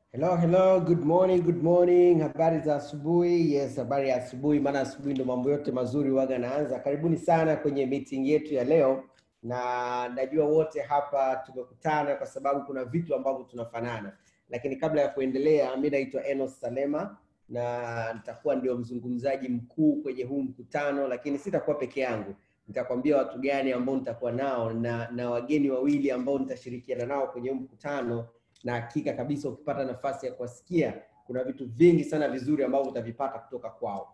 Hello, hello, good morning, good morning. Habari za asubuhi. Yes, habari ya asubuhi, maana asubuhi ndo mambo yote mazuri waga naanza. Karibuni sana kwenye meeting yetu ya leo, na najua wote hapa tumekutana kwa sababu kuna vitu ambavyo tunafanana, lakini kabla ya kuendelea, mi naitwa Enos Salema na nitakuwa ndio mzungumzaji mkuu kwenye huu mkutano, lakini sitakuwa peke yangu. Nitakwambia watu gani ambao nitakuwa nao na, na wageni wawili ambao nitashirikiana nao kwenye huu mkutano na hakika kabisa ukipata nafasi ya kuwasikia kuna vitu vingi sana vizuri ambavyo utavipata kutoka kwao.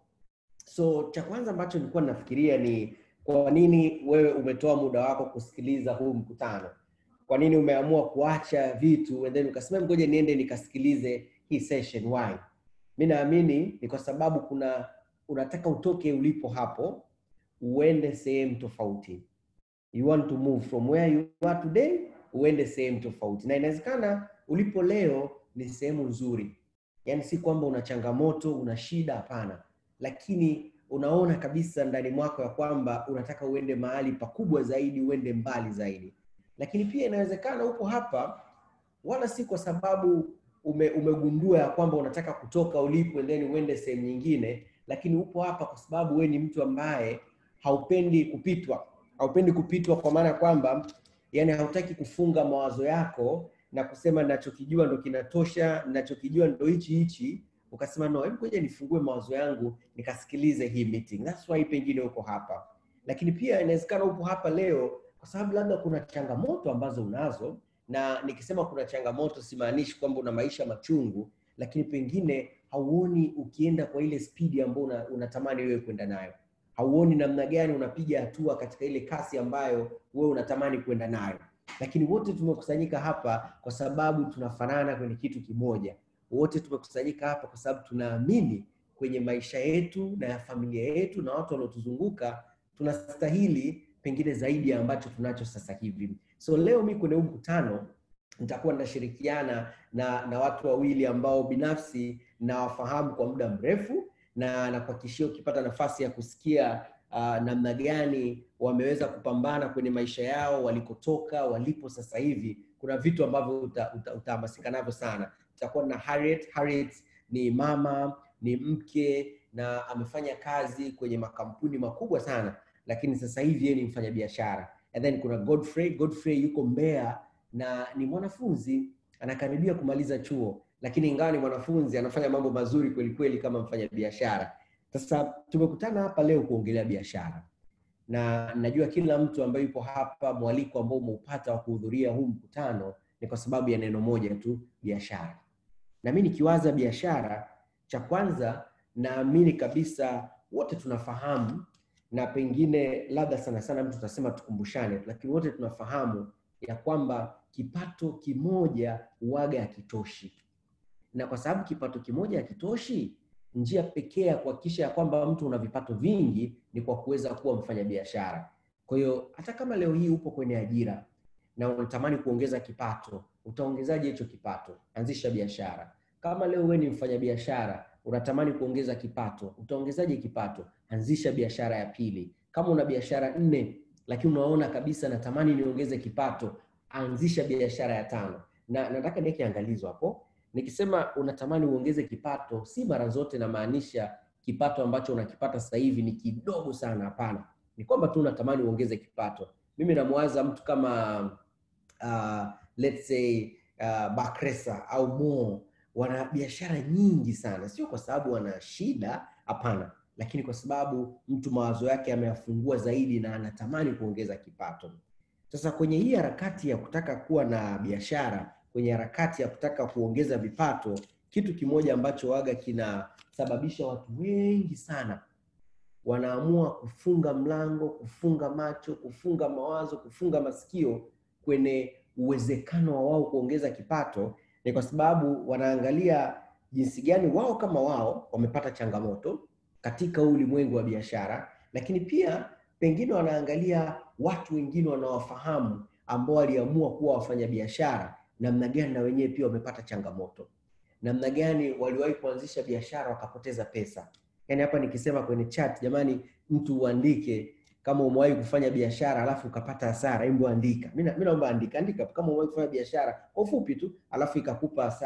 So cha kwanza ambacho nilikuwa ninafikiria ni kwa nini wewe umetoa muda wako kusikiliza huu mkutano? Kwa nini umeamua kuacha vitu and then ukasema ngoja niende nikasikilize hii session why? Mi naamini ni kwa sababu kuna unataka utoke ulipo hapo uende sehemu tofauti. You want to move from where you are today uende sehemu tofauti, na inawezekana ulipo leo ni sehemu nzuri, yaani si kwamba una changamoto, una shida, hapana, lakini unaona kabisa ndani mwako ya kwamba unataka uende mahali pakubwa zaidi, uende mbali zaidi. Lakini pia inawezekana upo hapa wala si kwa sababu ume, umegundua ya kwamba unataka kutoka ulipo and then uende sehemu nyingine, lakini upo hapa kwa sababu we ni mtu ambaye haupendi kupitwa, haupendi kupitwa kwa maana ya kwamba yani hautaki kufunga mawazo yako na kusema ninachokijua ndo kinatosha, ninachokijua ndo hichi hichi, ukasema no, hebu ngoja nifungue mawazo yangu nikasikilize hii meeting. That's why pengine uko hapa, lakini pia inawezekana upo hapa leo kwa sababu labda kuna changamoto ambazo unazo, na nikisema kuna changamoto simaanishi kwamba una maisha machungu, lakini pengine hauoni ukienda kwa ile spidi ambayo una, unatamani wewe kwenda nayo hauoni namna gani unapiga hatua katika ile kasi ambayo wewe unatamani kwenda nayo. Lakini wote tumekusanyika hapa kwa sababu tunafanana kwenye kitu kimoja. Wote tumekusanyika hapa kwa sababu tunaamini kwenye maisha yetu na ya familia yetu na watu wanaotuzunguka tunastahili pengine zaidi ya ambacho tunacho sasa hivi. So leo mi kwenye huu mkutano nitakuwa ninashirikiana na, na watu wawili ambao binafsi nawafahamu kwa muda mrefu na nakuhakikishia ukipata nafasi ya kusikia uh, namna gani wameweza kupambana kwenye maisha yao walikotoka walipo sasa hivi, kuna vitu ambavyo utahamasika uta, uta navyo sana. Tutakuwa na Harriet. Harriet ni mama, ni mke na amefanya kazi kwenye makampuni makubwa sana, lakini sasa hivi yeye ni mfanyabiashara. And then kuna Godfrey. Godfrey yuko Mbeya na ni mwanafunzi anakaribia kumaliza chuo lakini ingawa ni mwanafunzi anafanya mambo mazuri kweli kweli kama mfanya biashara. Sasa tumekutana hapa leo kuongelea biashara, na najua kila mtu ambaye yupo hapa, mwaliko ambao umeupata wa kuhudhuria huu mkutano ni kwa sababu ya neno moja tu, biashara. Na mimi nikiwaza biashara, cha kwanza naamini kabisa wote tunafahamu, na pengine labda sana sana mtu tutasema tukumbushane, lakini wote tunafahamu ya kwamba kipato kimoja uwaga hakitoshi na kwa sababu kipato kimoja hakitoshi, njia pekee ya kuhakikisha ya kwamba mtu una vipato vingi ni kwa kuweza kuwa mfanyabiashara. Kwa hiyo hata kama leo hii upo kwenye ajira na unatamani kuongeza kipato, utaongezaje hicho kipato? Anzisha biashara. Kama leo wewe ni mfanyabiashara unatamani kuongeza kipato, utaongezaje kipato? Anzisha biashara ya pili. Kama una biashara nne lakini unaona kabisa natamani niongeze kipato, anzisha biashara ya tano. Na nataka niweke angalizo hapo nikisema unatamani uongeze kipato, si mara zote namaanisha kipato ambacho unakipata sasa hivi ni kidogo sana. Hapana, ni kwamba tu unatamani uongeze kipato. Mimi namwaza mtu kama uh, let's say uh, Bakresa au Mo, wana biashara nyingi sana, sio kwa sababu wana shida, hapana, lakini kwa sababu mtu mawazo yake ameyafungua zaidi na anatamani kuongeza kipato. Sasa kwenye hii harakati ya kutaka kuwa na biashara kwenye harakati ya kutaka kuongeza vipato, kitu kimoja ambacho waga kinasababisha watu wengi sana wanaamua kufunga mlango, kufunga macho, kufunga mawazo, kufunga masikio kwenye uwezekano wa wao kuongeza kipato, ni kwa sababu wanaangalia jinsi gani wao kama wao wamepata changamoto katika ulimwengu wa biashara, lakini pia pengine wanaangalia watu wengine wanawafahamu ambao waliamua kuwa wafanyabiashara namna gani na wenyewe pia wamepata changamoto, namna gani waliwahi kuanzisha biashara wakapoteza pesa. Yaani hapa nikisema kwenye chat, jamani, mtu uandike kama umewahi kufanya biashara alafu ukapata hasara, hebu andika. Mimi naomba andika, andika kama umewahi kufanya biashara kwa ufupi tu, alafu ikakupa hasara,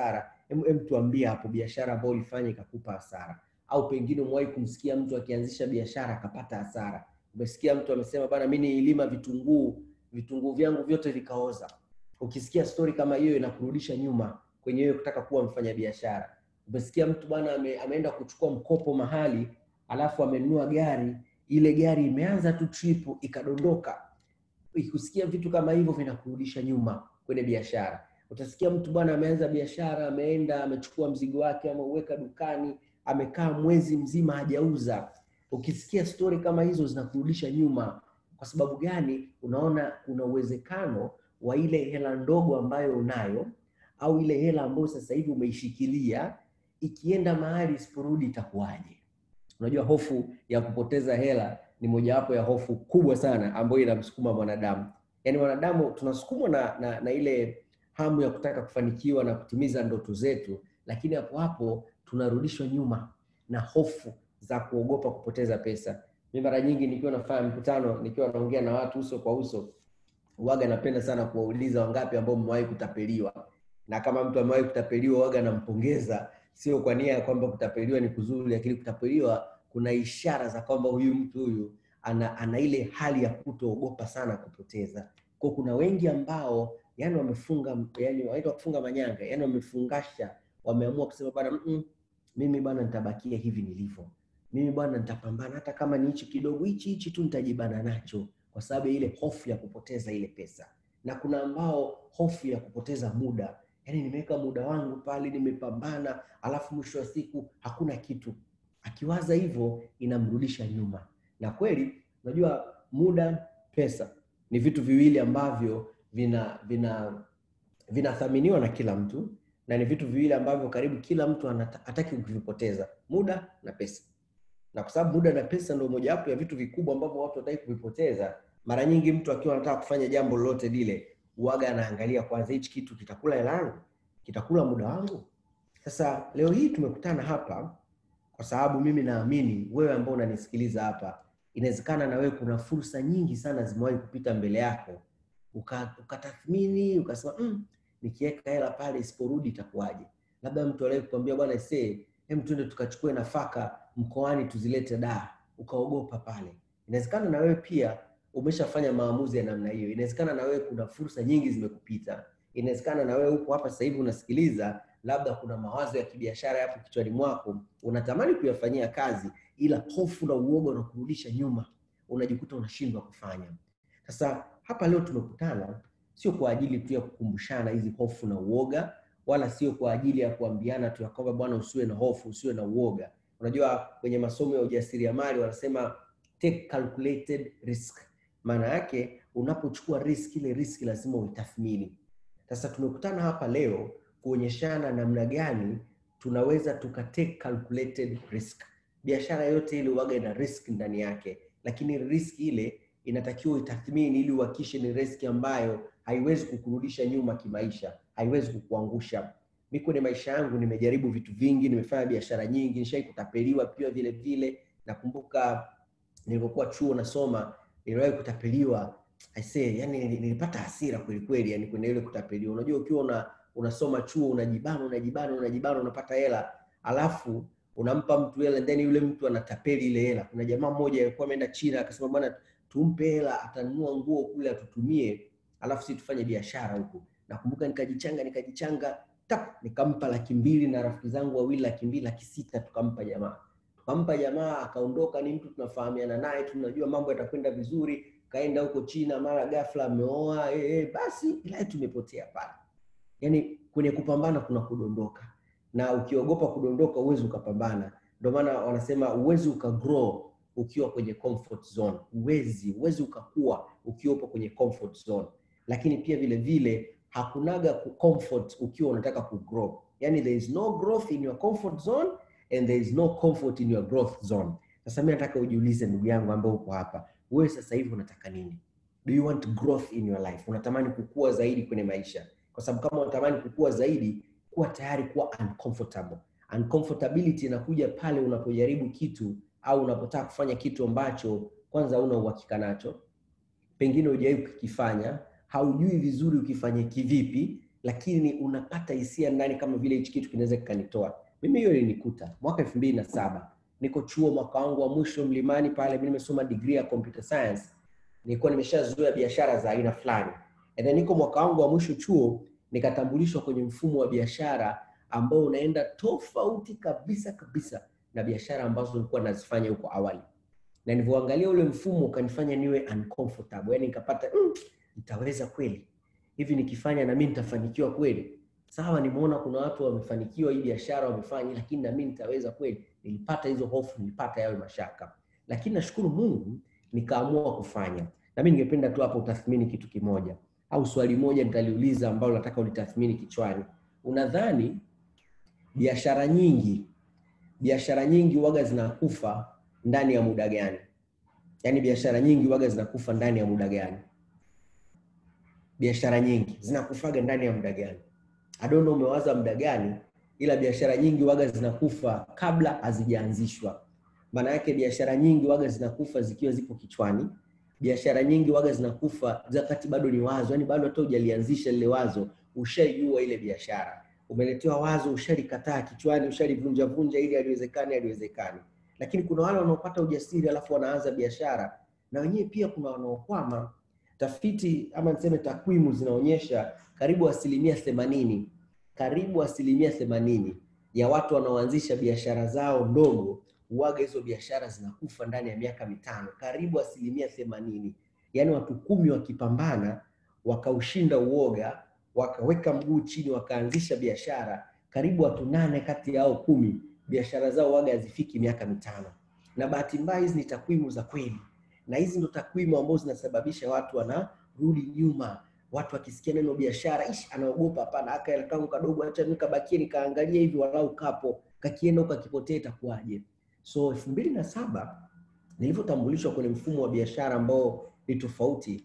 Em, em tuambie hapo biashara ambayo ulifanya ikakupa hasara, au pengine umewahi kumsikia mtu akianzisha biashara akapata hasara. Umesikia mtu amesema bana, mimi nililima vitunguu, vitunguu vyangu vyote vikaoza. Ukisikia stori kama hiyo inakurudisha nyuma kwenye wewe kutaka kuwa mfanyabiashara. Umesikia mtu bwana ame, ameenda kuchukua mkopo mahali, alafu amenunua gari, ile gari imeanza tu trip ikadondoka. Ukisikia vitu kama hivyo vinakurudisha nyuma kwenye biashara. Utasikia mtu bwana ameanza biashara, ameenda amechukua mzigo wake, ameuweka dukani, amekaa mwezi mzima hajauza. Ukisikia stori kama hizo zinakurudisha nyuma. Kwa sababu gani? Unaona kuna uwezekano wa ile hela ndogo ambayo unayo au ile hela ambayo sasa hivi umeishikilia ikienda mahali isiporudi itakuwaje? Unajua, hofu ya kupoteza hela ni mojawapo ya hofu kubwa sana ambayo inamsukuma mwanadamu. Yaani wanadamu tunasukumwa na, na, na ile hamu ya kutaka kufanikiwa na kutimiza ndoto zetu, lakini hapo hapo tunarudishwa nyuma na hofu za kuogopa kupoteza pesa. Mimi mara nyingi nikiwa nafanya mkutano, nikiwa naongea na watu uso kwa uso, waga napenda sana kuwauliza wangapi ambao mmewahi kutapeliwa, na kama mtu amewahi kutapeliwa waga nampongeza, sio kwa nia ya kwamba kutapeliwa ni kuzuri, lakini kutapeliwa kuna ishara za kwamba huyu mtu huyu ana, ana ile hali ya kutoogopa sana kupoteza. Kwa kuna wengi ambao yani wamefunga yani wanaitwa kufunga manyanga, yani wamefungasha, wameamua kusema bana, mm -mm, mimi bwana nitabakia hivi nilivyo, mimi bwana nitapambana, hata kama ni hichi kidogo hichi hichi tu nitajibana nacho, kwa sababu ya ile hofu ya kupoteza ile pesa. Na kuna ambao hofu ya kupoteza muda, yani nimeweka muda wangu pale, nimepambana, alafu mwisho wa siku hakuna kitu. Akiwaza hivyo inamrudisha nyuma, na kweli unajua muda, pesa ni vitu viwili ambavyo vina vina vinathaminiwa na kila mtu na ni vitu viwili ambavyo karibu kila mtu hataki kuvipoteza, muda na pesa. Na kwa sababu muda na pesa ndio mojawapo ya vitu vikubwa ambavyo watu hataki kuvipoteza, mara nyingi mtu akiwa anataka kufanya jambo lolote lile, uaga anaangalia kwanza, hichi kitu kitakula hela yangu, kitakula muda wangu. Sasa leo hii tumekutana hapa kwa sababu mimi naamini wewe ambao unanisikiliza hapa, inawezekana na wewe kuna fursa nyingi sana zimewahi kupita mbele yako ukatathmini uka ukasema mm, nikiweka hela pale isiporudi itakuwaje? Labda mtu aliye kukwambia bwana see, hem, twende tukachukue nafaka mkoani tuzilete Dar, ukaogopa pale. Inawezekana na wewe pia umeshafanya maamuzi ya namna hiyo. Inawezekana na wewe kuna fursa nyingi zimekupita. Inawezekana na wewe uko hapa sasa hivi unasikiliza, labda kuna mawazo ya kibiashara yapo kichwani mwako, unatamani kuyafanyia kazi, ila hofu na uoga unakurudisha nyuma, unajikuta unashindwa kufanya. Sasa hapa leo tumekutana sio kwa ajili tu ya kukumbushana hizi hofu na uoga, wala sio kwa ajili ya kuambiana tu ya kwamba bwana, usiwe na hofu, usiwe na uoga. Unajua, kwenye masomo ya ujasiriamali wanasema take calculated risk. Maana yake unapochukua risk, ile risk lazima uitathmini. Sasa tumekutana hapa leo kuonyeshana namna gani tunaweza tuka take calculated risk. Biashara yote ile huwaga ina risk ndani yake, lakini risk ile inatakiwa itathmini ili uhakikishe ni riski ambayo haiwezi kukurudisha nyuma kimaisha, haiwezi kukuangusha. Mimi kwenye maisha yangu nimejaribu vitu vingi, nimefanya biashara nyingi, nishai kutapeliwa pia vile vile. Nakumbuka nilipokuwa chuo nasoma, niliwahi kutapeliwa I say, yani nilipata hasira kweli kweli, yani kwenye ile kutapeliwa. Unajua, ukiwa una, unasoma chuo unajibana unajibana unajibana unapata hela alafu unampa mtu hela then yule mtu anatapeli ile hela. Kuna jamaa mmoja alikuwa ameenda China akasema bwana tumpe hela atanunua nguo kule atutumie, alafu sisi tufanye biashara huku. Nakumbuka nikajichanga nikajichanga tap, nikampa laki mbili na rafiki zangu wawili laki mbili laki sita tukampa jamaa, tukampa jamaa akaondoka. Ni mtu tunafahamiana naye, tunajua mambo yatakwenda vizuri. Kaenda huko China, mara ghafla ameoa eh, eh, basi ila tumepotea pale. Yani kwenye kupambana kuna kudondoka, na ukiogopa kudondoka uwezi ukapambana. Ndio maana wanasema uwezi ukagrow ukiwa kwenye comfort zone, uwezi uwezi ukakua ukiwa upo kwenye comfort zone. Lakini pia vile vile hakunaga ku comfort ukiwa unataka ku grow, yani there is no growth in your comfort zone and there is no comfort in your growth zone. Sasa mimi nataka ujiulize, ndugu yangu ambaye uko hapa, wewe sasa hivi unataka nini? Do you want growth in your life? Unatamani kukua zaidi kwenye maisha? Kwa sababu kama unatamani kukua zaidi, kuwa tayari kuwa uncomfortable. Uncomfortability inakuja pale unapojaribu kitu au unapotaka kufanya kitu ambacho kwanza huna uhakika nacho, pengine hujawahi kukifanya, haujui vizuri ukifanye kivipi, lakini unapata hisia ndani kama vile hichi kitu kinaweza kikanitoa. Mimi hiyo ilinikuta mwaka elfu mbili na saba niko chuo mwaka wangu wa mwisho Mlimani pale, mimi nimesoma degree ya computer science, nilikuwa nimeshazoea biashara za aina fulani, and then niko mwaka wangu wa mwisho chuo, nikatambulishwa kwenye mfumo wa biashara ambao unaenda tofauti kabisa kabisa na biashara ambazo nilikuwa nazifanya huko awali, na nilivyoangalia ule mfumo ukanifanya niwe uncomfortable, yani nikapata mm, nitaweza kweli hivi nikifanya na mimi nitafanikiwa kweli? Sawa, nimeona kuna watu wamefanikiwa hii biashara wamefanya, lakini na mimi nitaweza kweli? Nilipata hizo hofu, nilipata yawe mashaka, lakini nashukuru Mungu nikaamua kufanya. Na mimi ningependa tu hapo utathmini kitu kimoja au swali moja nitaliuliza ambalo nataka ulitathmini kichwani. Unadhani biashara nyingi biashara nyingi waga zinakufa ndani ya muda gani? Yaani biashara nyingi waga zinakufa ndani ya muda gani? biashara nyingi zinakufaga ndani ya muda gani? I don't know umewaza muda gani, ila biashara nyingi waga zinakufa kabla hazijaanzishwa. Maana yake biashara nyingi waga zinakufa zikiwa zipo kichwani. Biashara nyingi waga zinakufa wakati bado ni wazo, yani bado hata hujalianzisha lile wazo, ushaijua ile biashara, umeletewa wazo, ushalikataa kichwani, ushalivunja vunja ili haliwezekani, haliwezekani. Lakini kuna wale wanaopata ujasiri alafu wanaanza biashara, na wenyewe pia kuna wanaokwama tafiti ama niseme takwimu zinaonyesha karibu asilimia themanini karibu asilimia themanini ya watu wanaoanzisha biashara zao ndogo huaga hizo biashara zinakufa ndani ya miaka mitano, karibu asilimia themanini. Yaani watu kumi wakipambana wakaushinda uoga, wakaweka mguu chini, wakaanzisha biashara, karibu watu nane kati yao kumi biashara zao waga hazifiki miaka mitano. Na bahati mbaya hizi ni takwimu za kweli na hizi ndo takwimu ambazo zinasababisha watu wanarudi nyuma. Watu wakisikia neno biashara, ish, anaogopa. Hapana, aka hela kangu kadogo, acha nikabakie nikaangalia hivi, walau kapo kakienda huko kakipotea itakuwaje? So elfu mbili na saba nilivyotambulishwa kwenye mfumo wa biashara ambao ni tofauti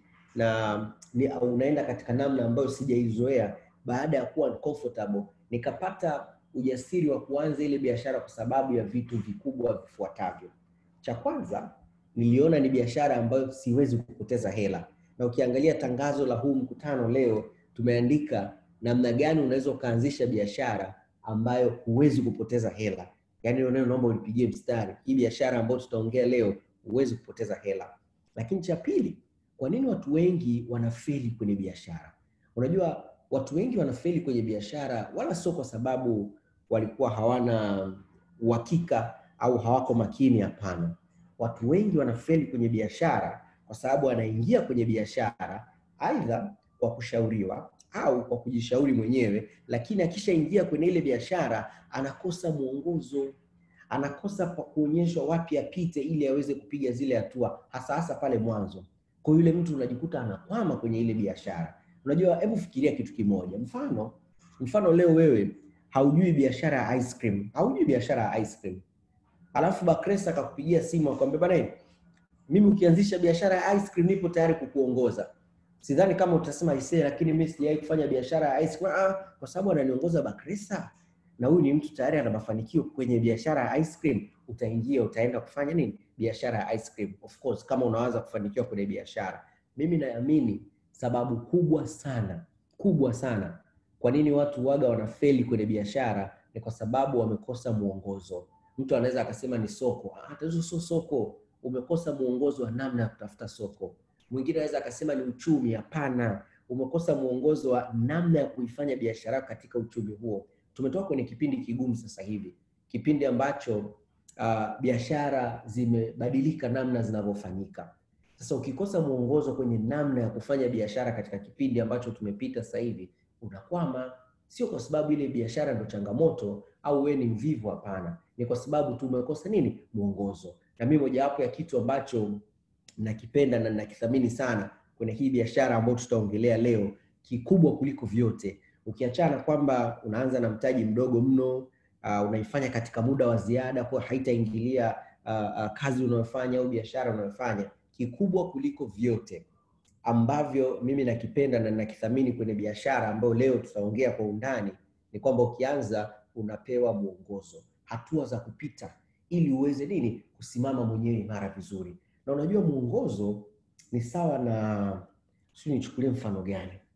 na ni, unaenda katika namna ambayo sijaizoea, baada ya kuwa uncomfortable, nikapata ujasiri wa kuanza ile biashara kwa sababu ya vitu vikubwa vifuatavyo. Cha kwanza niliona ni biashara ambayo siwezi kupoteza hela, na ukiangalia tangazo la huu mkutano leo tumeandika namna gani unaweza ukaanzisha biashara ambayo huwezi kupoteza hela. Yaani hilo neno naomba ulipigie mstari. Hii biashara ambayo tutaongea leo huwezi kupoteza hela. Lakini cha pili, kwa nini watu wengi wanafeli kwenye biashara? Unajua watu wengi wanafeli kwenye biashara wala sio kwa sababu walikuwa hawana uhakika au hawako makini, hapana. Watu wengi wanafeli kwenye biashara kwa sababu anaingia kwenye biashara aidha kwa kushauriwa au kwa kujishauri mwenyewe, lakini akishaingia kwenye ile biashara anakosa mwongozo, anakosa kwa kuonyeshwa wapi apite ili aweze kupiga zile hatua, hasa hasa pale mwanzo. Kwa yule mtu unajikuta anakwama kwenye ile biashara. Unajua, hebu fikiria kitu kimoja, mfano mfano leo wewe haujui biashara ya ice cream, haujui biashara ya ice cream Alafu Bakresa akakupigia simu akwambia, bana, mimi ukianzisha biashara ya ice cream nipo tayari kukuongoza. Sidhani kama utasema isee, lakini mimi sijawahi kufanya biashara ya ice cream. Ah, kwa sababu ananiongoza Bakresa na huyu ni mtu tayari ana mafanikio kwenye biashara ya ice cream, utaingia utaenda kufanya nini? Biashara ya ice cream. Of course, kama unawaza kufanikiwa kwenye biashara. Mimi naamini sababu kubwa sana kubwa sana kwa nini watu waga wanafeli kwenye biashara ni kwa sababu wamekosa mwongozo. Mtu anaweza akasema ni soko. Ah, tatizo sio soko, umekosa mwongozo wa namna ya kutafuta soko. Mwingine anaweza akasema ni uchumi. Hapana, umekosa mwongozo wa namna ya kuifanya biashara yako katika uchumi huo. Tumetoka kwenye kipindi kigumu sasa hivi, kipindi ambacho uh, biashara zimebadilika namna zinavyofanyika. Sasa ukikosa mwongozo kwenye namna ya kufanya biashara katika kipindi ambacho tumepita sasa hivi, unakwama. Sio kwa sababu ile biashara ndio changamoto au wewe ni mvivu, hapana ni kwa sababu tu umekosa nini? Mwongozo. Na mimi mojawapo ya kitu ambacho nakipenda na nakithamini sana kwenye hii biashara ambayo tutaongelea leo, kikubwa kuliko vyote, ukiachana kwamba unaanza na mtaji mdogo mno, uh, unaifanya katika muda wa ziada, kwa haitaingilia uh, uh, kazi unayofanya au biashara unayofanya, kikubwa kuliko vyote ambavyo mimi nakipenda na nakithamini kwenye biashara ambayo leo tutaongea kwa undani ni kwamba ukianza unapewa mwongozo hatua za kupita ili uweze nini kusimama mwenyewe imara vizuri. Na unajua mwongozo ni sawa na, sio nichukulie mfano gani?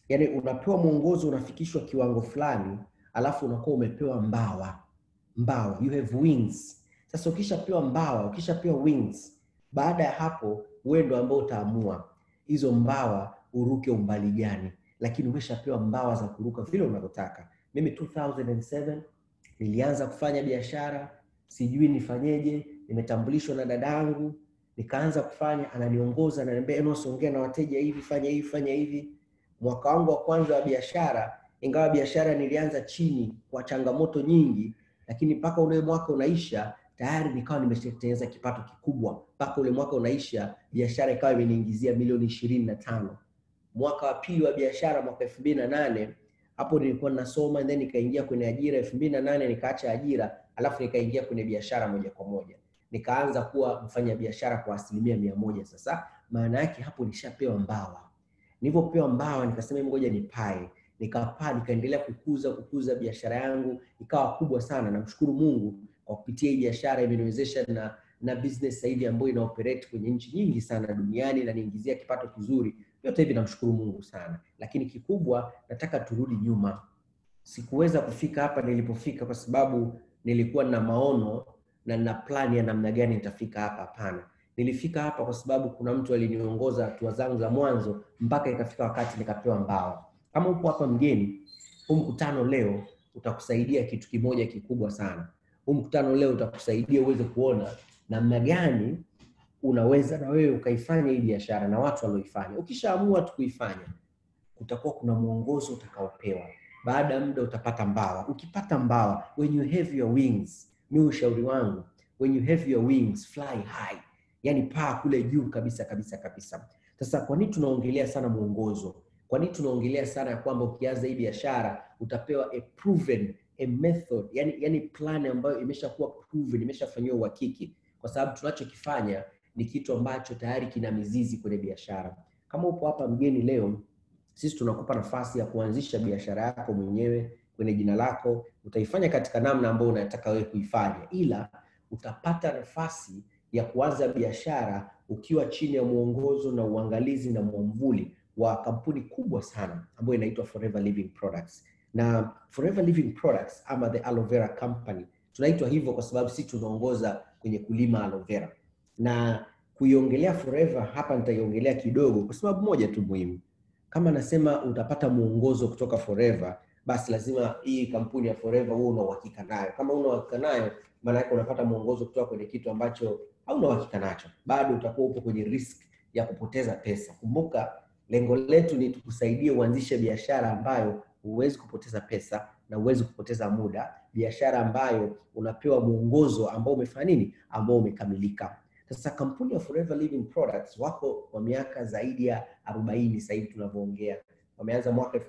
yaani unapewa mwongozo unafikishwa kiwango fulani alafu unakuwa umepewa mbawa mbawa you have wings sasa ukishapewa mbawa ukishapewa wings baada ya hapo wewe ndo ambao utaamua hizo mbawa uruke umbali gani lakini umeshapewa mbawa za kuruka vile unavyotaka mimi 2007 nilianza kufanya biashara sijui nifanyeje nimetambulishwa na dadangu nikaanza kufanya ananiongoza ananiambia Enos ongea na wateja hivi fanya hivi fanya hivi mwaka wangu wa kwanza wa biashara ingawa biashara nilianza chini kwa changamoto nyingi lakini mpaka ule mwaka unaisha tayari nikawa nimeshatengeneza kipato kikubwa mpaka ule mwaka unaisha biashara ikawa imeniingizia milioni ishirini na tano mwaka wa pili wa biashara mwaka elfu mbili na nane hapo nilikuwa nasoma then nikaingia kwenye ajira elfu mbili na nane nikaacha ajira alafu nikaingia kwenye biashara moja kwa moja nikaanza kuwa mfanya biashara kwa asilimia mia moja sasa maana yake hapo nishapewa mbawa nilivyopewa mbawa nikasema "Hebu ngoja nipae nikapaa nikaendelea kukuza kukuza biashara yangu ikawa kubwa sana namshukuru mungu kwa kupitia hii biashara imeniwezesha na na business sasa hivi ambayo ina operate kwenye nchi nyingi sana duniani na niingizia kipato kizuri yote hivi namshukuru mungu sana lakini kikubwa nataka turudi nyuma sikuweza kufika hapa nilipofika kwa sababu nilikuwa na maono na na plani ya namna gani nitafika hapa hapana nilifika hapa kwa sababu kuna mtu aliniongoza hatua zangu za mwanzo mpaka ikafika wakati nikapewa mbawa kama upo hapa mgeni huu mkutano leo utakusaidia kitu kimoja kikubwa sana huu mkutano leo utakusaidia uweze kuona namna gani unaweza na wewe ukaifanya hii biashara na watu walioifanya ukishaamua tu kuifanya kutakuwa kuna mwongozo utakaopewa baada ya muda utapata mbawa ukipata mbawa when you have your wings mi ushauri wangu when you have your wings fly high yani paa kule juu kabisa kabisa kabisa sasa kwa nini tunaongelea sana mwongozo kwa nini tunaongelea sana ya kwamba ukianza hii biashara utapewa a proven a method yani, yani plan ambayo imeshakuwa proven imeshafanyiwa uhakiki kwa sababu tunachokifanya ni kitu ambacho tayari kina mizizi kwenye biashara kama upo hapa mgeni leo sisi tunakupa nafasi ya kuanzisha biashara yako mwenyewe kwenye jina lako utaifanya katika namna ambayo unataka wewe kuifanya ila utapata nafasi ya kuanza biashara ukiwa chini ya mwongozo na uangalizi na mwamvuli wa kampuni kubwa sana ambayo inaitwa Forever Living Products. Na Forever Living Products ama the Aloe Vera Company tunaitwa hivyo kwa sababu sisi tunaongoza kwenye kulima aloe vera, na kuiongelea Forever hapa nitaiongelea kidogo kwa sababu moja tu muhimu. Kama nasema utapata mwongozo kutoka Forever, basi lazima hii kampuni ya Forever huwe una uhakika nayo. Kama una uhakika nayo, maana yake unapata mwongozo kutoka kwenye kitu ambacho hauna uhakika nacho, bado utakuwa upo kwenye risk ya kupoteza pesa. Kumbuka lengo letu ni tukusaidie uanzishe biashara ambayo huwezi kupoteza pesa na huwezi kupoteza muda, biashara ambayo unapewa mwongozo ambao umefanya nini, ambao umekamilika. Sasa kampuni ya Forever Living Products wako kwa miaka zaidi ya 40 sasa hivi tunavyoongea. Wameanza mwaka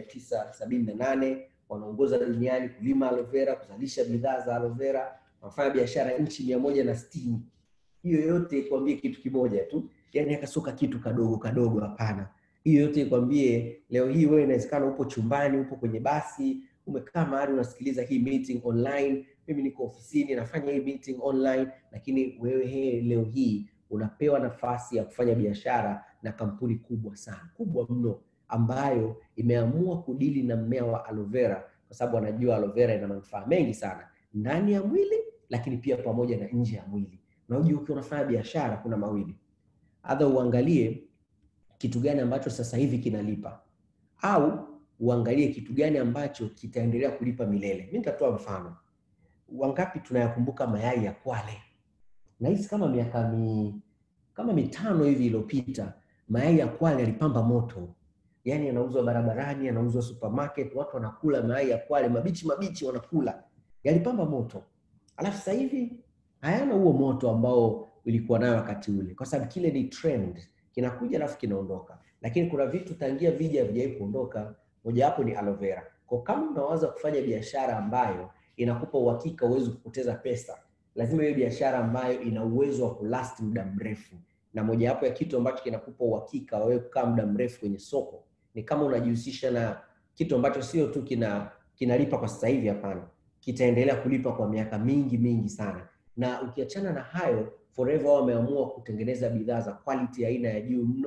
1978 wanaongoza duniani kulima aloe vera, kuzalisha bidhaa za aloe vera, wanafanya biashara nchi mia moja na sitini. Hiyo yote ikwambie kitu kimoja tu, yani akasoka kitu kadogo kadogo, hapana. Hiyo yote ikwambie, leo hii wewe inawezekana upo chumbani, upo kwenye basi, umekaa mahali unasikiliza hii meeting online, mimi niko ofisini nafanya hii meeting online, lakini wewe he, leo hii unapewa nafasi ya kufanya biashara na kampuni kubwa sana, kubwa mno, ambayo imeamua kudili na mmea wa aloe vera, kwa sababu wanajua aloe vera ina manufaa mengi sana ndani ya mwili, lakini pia pamoja na nje ya mwili. Unajua, ukiwa unafanya biashara kuna mawili, adha uangalie kitu gani ambacho sasa hivi kinalipa au uangalie kitu gani ambacho kitaendelea kulipa milele. Mimi nitatoa mfano. Wangapi tunayakumbuka mayai ya Kwale? Nahisi kama miaka mi, kama mitano hivi iliyopita mayai ya Kwale yalipamba moto, yaani yanauzwa barabarani, yanauzwa supermarket, watu wanakula mayai ya Kwale mabichi mabichi, wanakula, yalipamba moto. Alafu sasa hivi hayana huo moto ambao ulikuwa nayo wakati ule, kwa sababu kile ni trend, kinakuja alafu kinaondoka. Lakini kuna vitu tangia vija havijawahi kuondoka, mojawapo ni aloe vera. Kwa kama unawaza kufanya biashara ambayo inakupa uhakika uwezi kupoteza pesa, lazima iwe biashara ambayo ina uwezo wa kulast muda mrefu, na mojawapo ya kitu ambacho kinakupa uhakika wewe kukaa muda mrefu kwenye soko ni kama unajihusisha na kitu ambacho sio tu kina kinalipa kwa sasa hivi, hapana, kitaendelea kulipa kwa miaka mingi mingi sana. Na ukiachana na hayo, Forever wao wameamua kutengeneza bidhaa za quality aina ya juu mno,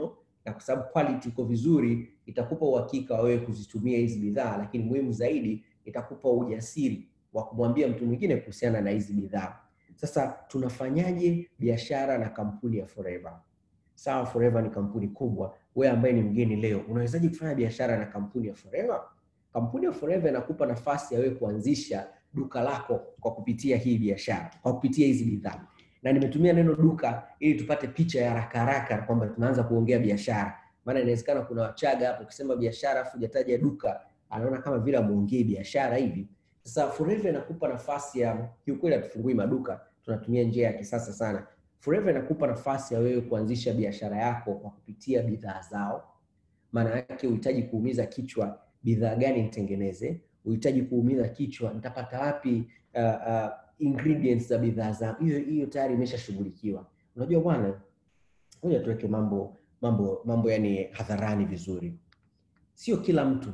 na kwa sababu quality iko vizuri, itakupa uhakika wa wewe kuzitumia hizi bidhaa, lakini muhimu zaidi itakupa ujasiri wa kumwambia mtu mwingine kuhusiana na hizi bidhaa. Sasa tunafanyaje biashara na kampuni ya Forever? Sawa, Forever ni kampuni kubwa. Wewe ambaye ni mgeni leo, unawezaje kufanya biashara na kampuni ya Forever? Kampuni ya Forever inakupa nafasi ya wewe kuanzisha duka lako kwa kupitia hii biashara, kwa kupitia hizi bidhaa. Na nimetumia neno duka ili tupate picha ya haraka haraka kwamba tunaanza kuongea biashara, maana inawezekana kuna Wachaga hapo, ukisema biashara afu hujataja duka, anaona kama vile amuongei biashara hivi. Sasa Forever inakupa nafasi ya kiukweli, hatufungui maduka, tunatumia njia ya kisasa sana. Forever inakupa nafasi ya wewe kuanzisha biashara yako kwa kupitia bidhaa zao. Maana yake uhitaji kuumiza kichwa, bidhaa gani nitengeneze, uhitaji kuumiza kichwa, nitapata wapi uh, uh, ingredients za bidhaa zangu. Hiyo hiyo tayari imeshashughulikiwa. Unajua bwana, ngoja tuweke mambo mambo mambo yani hadharani vizuri. Sio kila mtu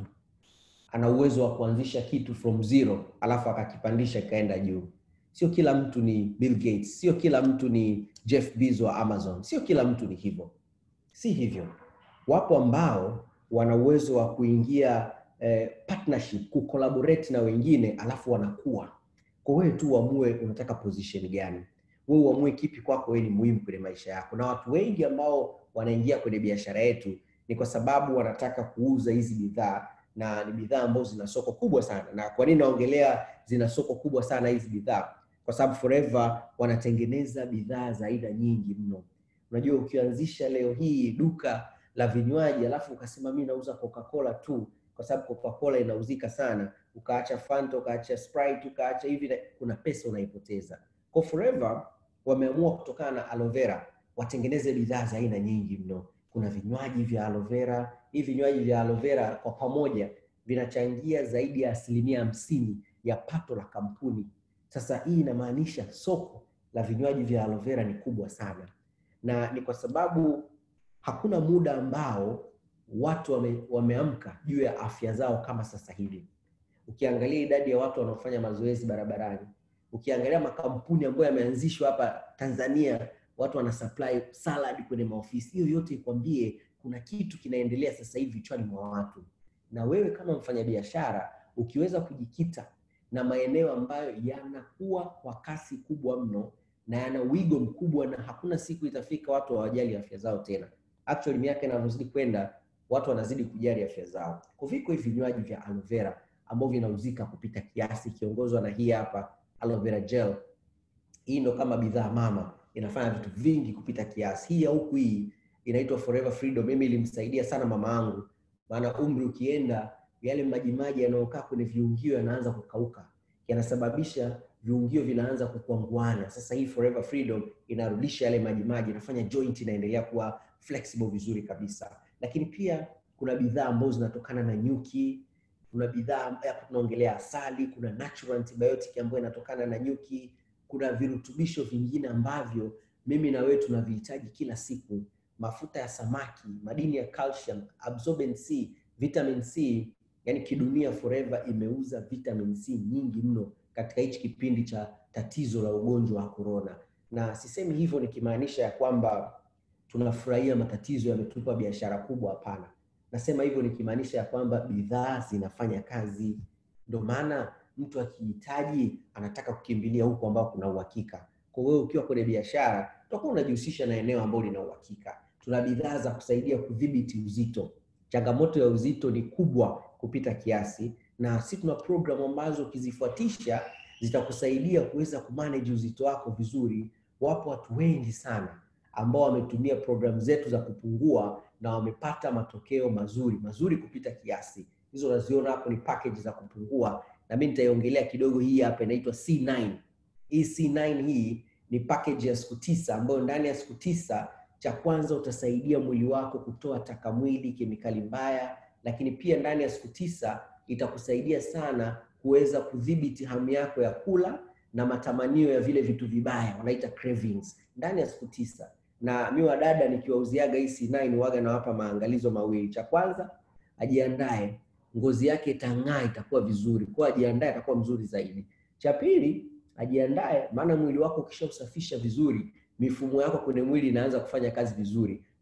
ana uwezo wa kuanzisha kitu from zero alafu akakipandisha ikaenda juu. Sio kila mtu ni Bill Gates, sio kila mtu ni Jeff Bezos wa Amazon, sio kila mtu ni hivyo, si hivyo. Wapo ambao wana uwezo wa kuingia eh, partnership, kucollaborate na wengine alafu wanakuwa. Kwa wewe tu uamue unataka position gani, wewe uamue kipi kwako wewe ni muhimu kwenye maisha yako. Na watu wengi ambao wanaingia kwenye biashara yetu ni kwa sababu wanataka kuuza hizi bidhaa na ni bidhaa ambazo zina soko kubwa sana. Na kwa nini naongelea zina soko kubwa sana hizi bidhaa? Kwa sababu Forever wanatengeneza bidhaa za aina nyingi mno. Unajua, ukianzisha leo hii duka la vinywaji alafu ukasema mimi nauza Coca-Cola tu, kwa sababu Coca-Cola inauzika sana, ukaacha Fanta, ukaacha Sprite, ukaacha hivi, kuna pesa unaipoteza. Kwa Forever wameamua kutokana na aloe vera watengeneze bidhaa za aina nyingi mno. Kuna vinywaji vya aloe vera. Hivi vinywaji vya aloe vera kwa pamoja vinachangia zaidi ya asilimia hamsini ya pato la kampuni. Sasa hii inamaanisha soko la vinywaji vya aloe vera ni kubwa sana, na ni kwa sababu hakuna muda ambao watu wame, wameamka juu ya afya zao kama sasa hivi. Ukiangalia idadi ya watu wanaofanya mazoezi barabarani, ukiangalia makampuni ambayo yameanzishwa hapa Tanzania, watu wana supply salad kwenye maofisi, hiyo yote ikwambie kuna kitu kinaendelea sasa hivi vichwani mwa watu. Na wewe kama mfanyabiashara ukiweza kujikita na maeneo ambayo yanakuwa kwa kasi kubwa mno na yana wigo mkubwa, na hakuna siku itafika watu hawajali afya zao tena. Actually, miaka inavyozidi kwenda watu wanazidi kujali afya zao. Kwa viko hivi vinywaji vya aloe vera ambavyo vinauzika kupita kiasi, ikiongozwa na hii hapa aloe vera gel. Hii ndo kama bidhaa mama, inafanya vitu vingi kupita kiasi. Hii ya huku hii inaitwa Forever Freedom. Mimi ilimsaidia sana mama yangu, maana umri ukienda, yale majimaji yanayokaa kwenye viungio yanaanza kukauka, yanasababisha viungio vinaanza kukwanguana. Sasa hii Forever Freedom inarudisha yale majimaji, inafanya joint inaendelea kuwa flexible vizuri kabisa. Lakini pia kuna bidhaa ambazo zinatokana na nyuki, kuna bidhaa hapo tunaongelea asali, kuna natural antibiotic ambayo inatokana na nyuki, kuna virutubisho vingine ambavyo mimi na wewe tunavihitaji kila siku, mafuta ya samaki, madini ya calcium, absorbent C, vitamin C. Yani kidunia Forever imeuza vitamin C nyingi mno katika hichi kipindi cha tatizo la ugonjwa wa corona, na sisemi hivyo nikimaanisha ya kwamba tunafurahia matatizo yametupa biashara kubwa. Hapana, nasema hivyo nikimaanisha ya kwamba bidhaa zinafanya kazi. Ndio maana mtu akihitaji anataka kukimbilia huko ambao kuna uhakika. Kwa hiyo ukiwa kwenye biashara utakuwa unajihusisha na eneo ambalo lina uhakika. Tuna bidhaa za kusaidia kudhibiti uzito. Changamoto ya uzito ni kubwa kupita kiasi, na sisi tuna programu ambazo ukizifuatisha zitakusaidia kuweza kumanage uzito wako vizuri. Wapo watu wengi sana ambao wametumia programu zetu za kupungua na wamepata matokeo mazuri mazuri kupita kiasi. Hizo unaziona hapo ni package za kupungua, na mimi nitaiongelea kidogo. Hii hapa inaitwa C9. Hii C9 hii ni package ya siku tisa ambayo ndani ya siku tisa, cha kwanza utasaidia mwili wako kutoa taka mwili, kemikali mbaya, lakini pia ndani ya siku tisa itakusaidia sana kuweza kudhibiti hamu yako ya kula na matamanio ya vile vitu vibaya, wanaita cravings, ndani ya siku tisa na mi wadada nikiwauziaga hii C9 waga nawapa maangalizo mawili. Cha kwanza ajiandae, ngozi yake itang'aa, itakuwa vizuri, kwa ajiandae, atakuwa mzuri zaidi. Cha pili ajiandae, maana mwili wako ukishausafisha vizuri, mifumo yako kwenye mwili inaanza kufanya kazi vizuri.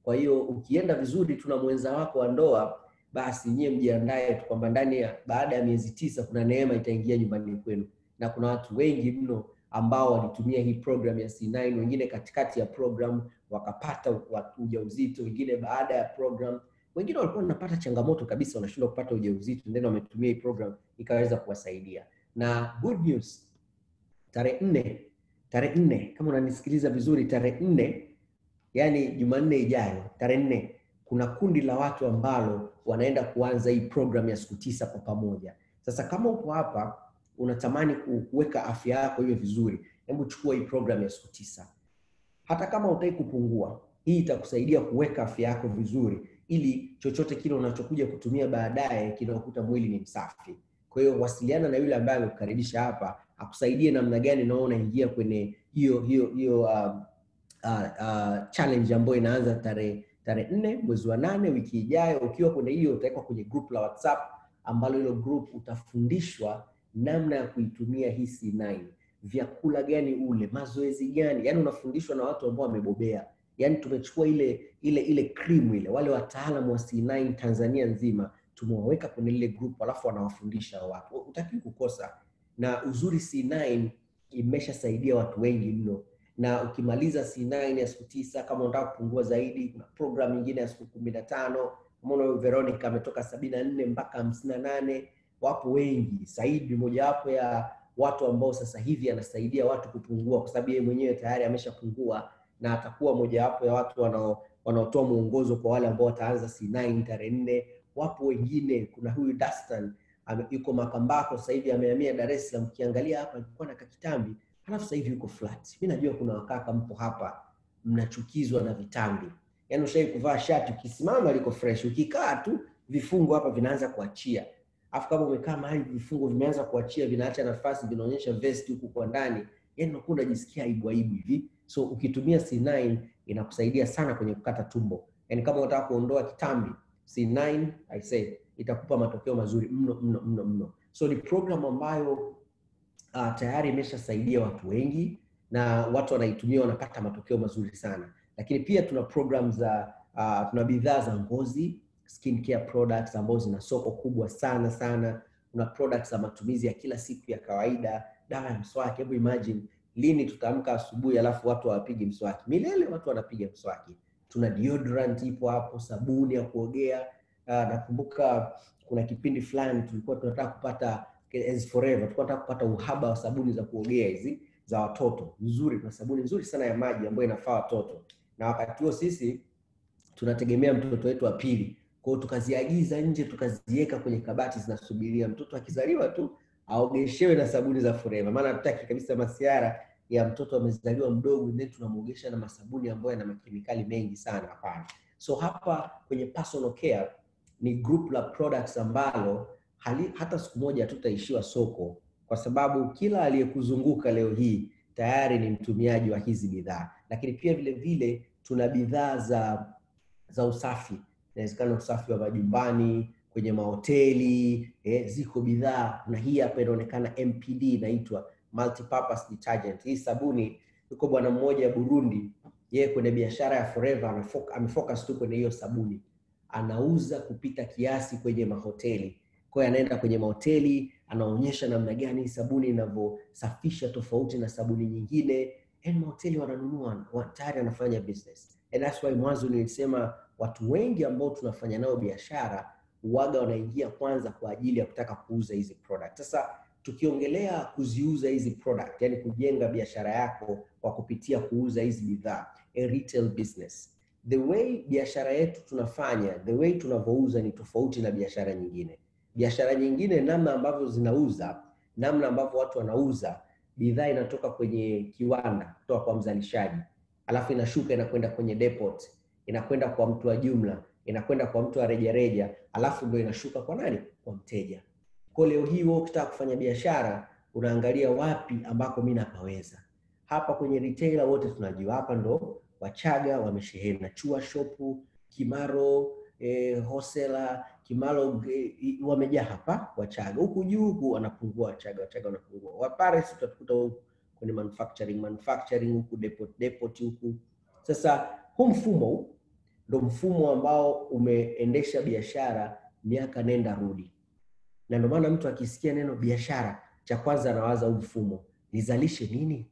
Kwa hiyo ukienda vizuri tu na mwenza wako wa ndoa, basi nyie mjiandae tu kwamba ndani ya baada ya miezi tisa kuna neema itaingia nyumbani kwenu, na kuna watu wengi mno ambao walitumia hii program ya C9, wengine katikati ya program wakapata ujauzito, wengine baada ya program, wengine walikuwa wanapata changamoto kabisa, wanashindwa kupata ujauzito, then wametumia hii program ikaweza kuwasaidia. Na good news, tarehe nne tarehe nne kama unanisikiliza vizuri, tarehe nne yani Jumanne ijayo, tarehe nne kuna kundi la watu ambalo wanaenda kuanza hii program ya siku tisa kwa pamoja. Sasa kama uko hapa unatamani kuweka afya yako iwe vizuri, hebu chukua hii program ya siku tisa. Hata kama utaki kupungua, hii itakusaidia kuweka afya yako vizuri, ili chochote kile unachokuja kutumia baadaye kinakuta mwili ni msafi. Kwa hiyo wasiliana na yule ambaye amekukaribisha hapa akusaidie namna gani nao unaingia kwenye hiyo hiyo hiyo uh, uh, uh, challenge ambayo inaanza tarehe tarehe nne mwezi wa nane wiki ijayo. Ukiwa kwenye hiyo utawekwa kwenye group la WhatsApp ambalo hilo group utafundishwa namna ya kuitumia hii C9, vyakula gani ule, mazoezi gani, yani unafundishwa na watu ambao wamebobea. Yani tumechukua ile ile ile cream ile, wale wataalamu wa C9 Tanzania nzima tumewaweka kwenye lile group, alafu wanawafundisha watu, utaki kukosa. Na uzuri C9 imeshasaidia watu wengi mno na ukimaliza C9 ya siku tisa, kama unataka kupungua zaidi, kuna program nyingine ya siku kumi na tano. Umeona Veronica ametoka sabini na nne mpaka hamsini na nane. Wapo wengi. Saidi mojawapo ya watu ambao sasa hivi anasaidia watu kupungua, kwa sababu yeye mwenyewe tayari ameshapungua na atakuwa mojawapo ya watu wanao wanaotoa mwongozo kwa wale ambao wataanza C9 tarehe nne. Wapo wengine, kuna huyu Dastan yuko Makambako sasa hivi amehamia Dar es Salaam. Ukiangalia hapa alikuwa na kakitambi Halafu sasa hivi yuko flat. Mimi najua kuna wakaka mpo hapa mnachukizwa na vitambi. Yaani ushai kuvaa shati ukisimama liko fresh, ukikaa tu vifungo hapa vinaanza kuachia. Alafu kama umekaa mahali vifungo vimeanza kuachia vinaacha nafasi vinaonyesha vest huku kwa ndani, yaani unakuwa unajisikia aibu aibu hivi. So ukitumia C9 inakusaidia sana kwenye kukata tumbo. Yaani kama unataka kuondoa kitambi, C9 I say itakupa matokeo mazuri mno mno mno mno. So ni program ambayo Uh, tayari imeshasaidia watu wengi na watu wanaitumia wanapata matokeo mazuri sana, lakini pia tuna program za uh, tuna bidhaa za ngozi skin care products ambazo zina soko kubwa sana sana. Kuna products za matumizi ya kila siku ya kawaida, dawa ya mswaki. Hebu imagine lini tutaamka asubuhi alafu watu hawapigi mswaki? Milele watu wanapiga mswaki. Tuna deodorant ipo hapo, sabuni ya kuogea. Uh, nakumbuka kuna kipindi fulani tulikuwa tunataka kupata as forever tulikuwa tunataka kupata uhaba wa sabuni za kuogea hizi za watoto nzuri. Kuna sabuni nzuri sana ya maji ambayo inafaa watoto, na wakati huo sisi tunategemea mtoto wetu wa pili. Kwa hiyo tukaziagiza nje, tukaziweka kwenye kabati zinasubiria mtoto akizaliwa tu aogeshewe na sabuni za forever, maana hatutaki kabisa masiara ya mtoto amezaliwa mdogo, then tunamuogesha na masabuni ambayo yana makemikali mengi sana. Hapana. So hapa kwenye personal care ni group la products ambalo hali, hata siku moja hatutaishiwa soko, kwa sababu kila aliyekuzunguka leo hii tayari ni mtumiaji wa hizi bidhaa. Lakini pia vile vile tuna bidhaa za za usafi, inawezekana usafi wa majumbani, kwenye mahoteli eh, ziko bidhaa na hii hapa inaonekana MPD inaitwa multipurpose detergent. Hii sabuni, yuko bwana mmoja Burundi, yeye kwenye biashara ya Forever amefocus tu kwenye hiyo sabuni, anauza kupita kiasi kwenye mahoteli kwa hiyo anaenda kwenye mahoteli anaonyesha namna gani sabuni inavyosafisha tofauti na sabuni nyingine, yani mahoteli wananunua, tayari anafanya business. And that's why mwanzo nilisema watu wengi ambao tunafanya nao biashara uwaga wanaingia kwanza kwa ajili ya kutaka kuuza hizi product. Sasa tukiongelea kuziuza hizi product, yani kujenga biashara yako kwa kupitia kuuza hizi bidhaa, a retail business, the way biashara yetu tunafanya, the way tunavyouza ni tofauti na biashara nyingine biashara nyingine, namna ambavyo zinauza, namna ambavyo watu wanauza bidhaa, inatoka kwenye kiwanda kutoka kwa mzalishaji, alafu inashuka inakwenda kwenye depot, inakwenda kwa mtu wa jumla, inakwenda kwa mtu wa rejareja, alafu ndio inashuka kwa nani? Kwa mteja. Kwa leo hii wewe ukitaka kufanya biashara unaangalia wapi ambako mimi napaweza. Hapa kwenye retailer wote tunajua hapa ndo Wachaga wamesheheni na Chua Shop, Kimaro eh, Hosela Kimalo eh, wamejaa hapa Wachaga. Huku juu huku wanapungua Wachaga, Wachaga wanapungua. Wapares utakuta huku kwenye manufacturing, manufacturing huku depot, depot huku. Sasa huu mfumo ndo mfumo ambao umeendesha biashara miaka nenda rudi, na ndio maana mtu akisikia neno biashara, cha kwanza anawaza huu mfumo, nizalishe nini,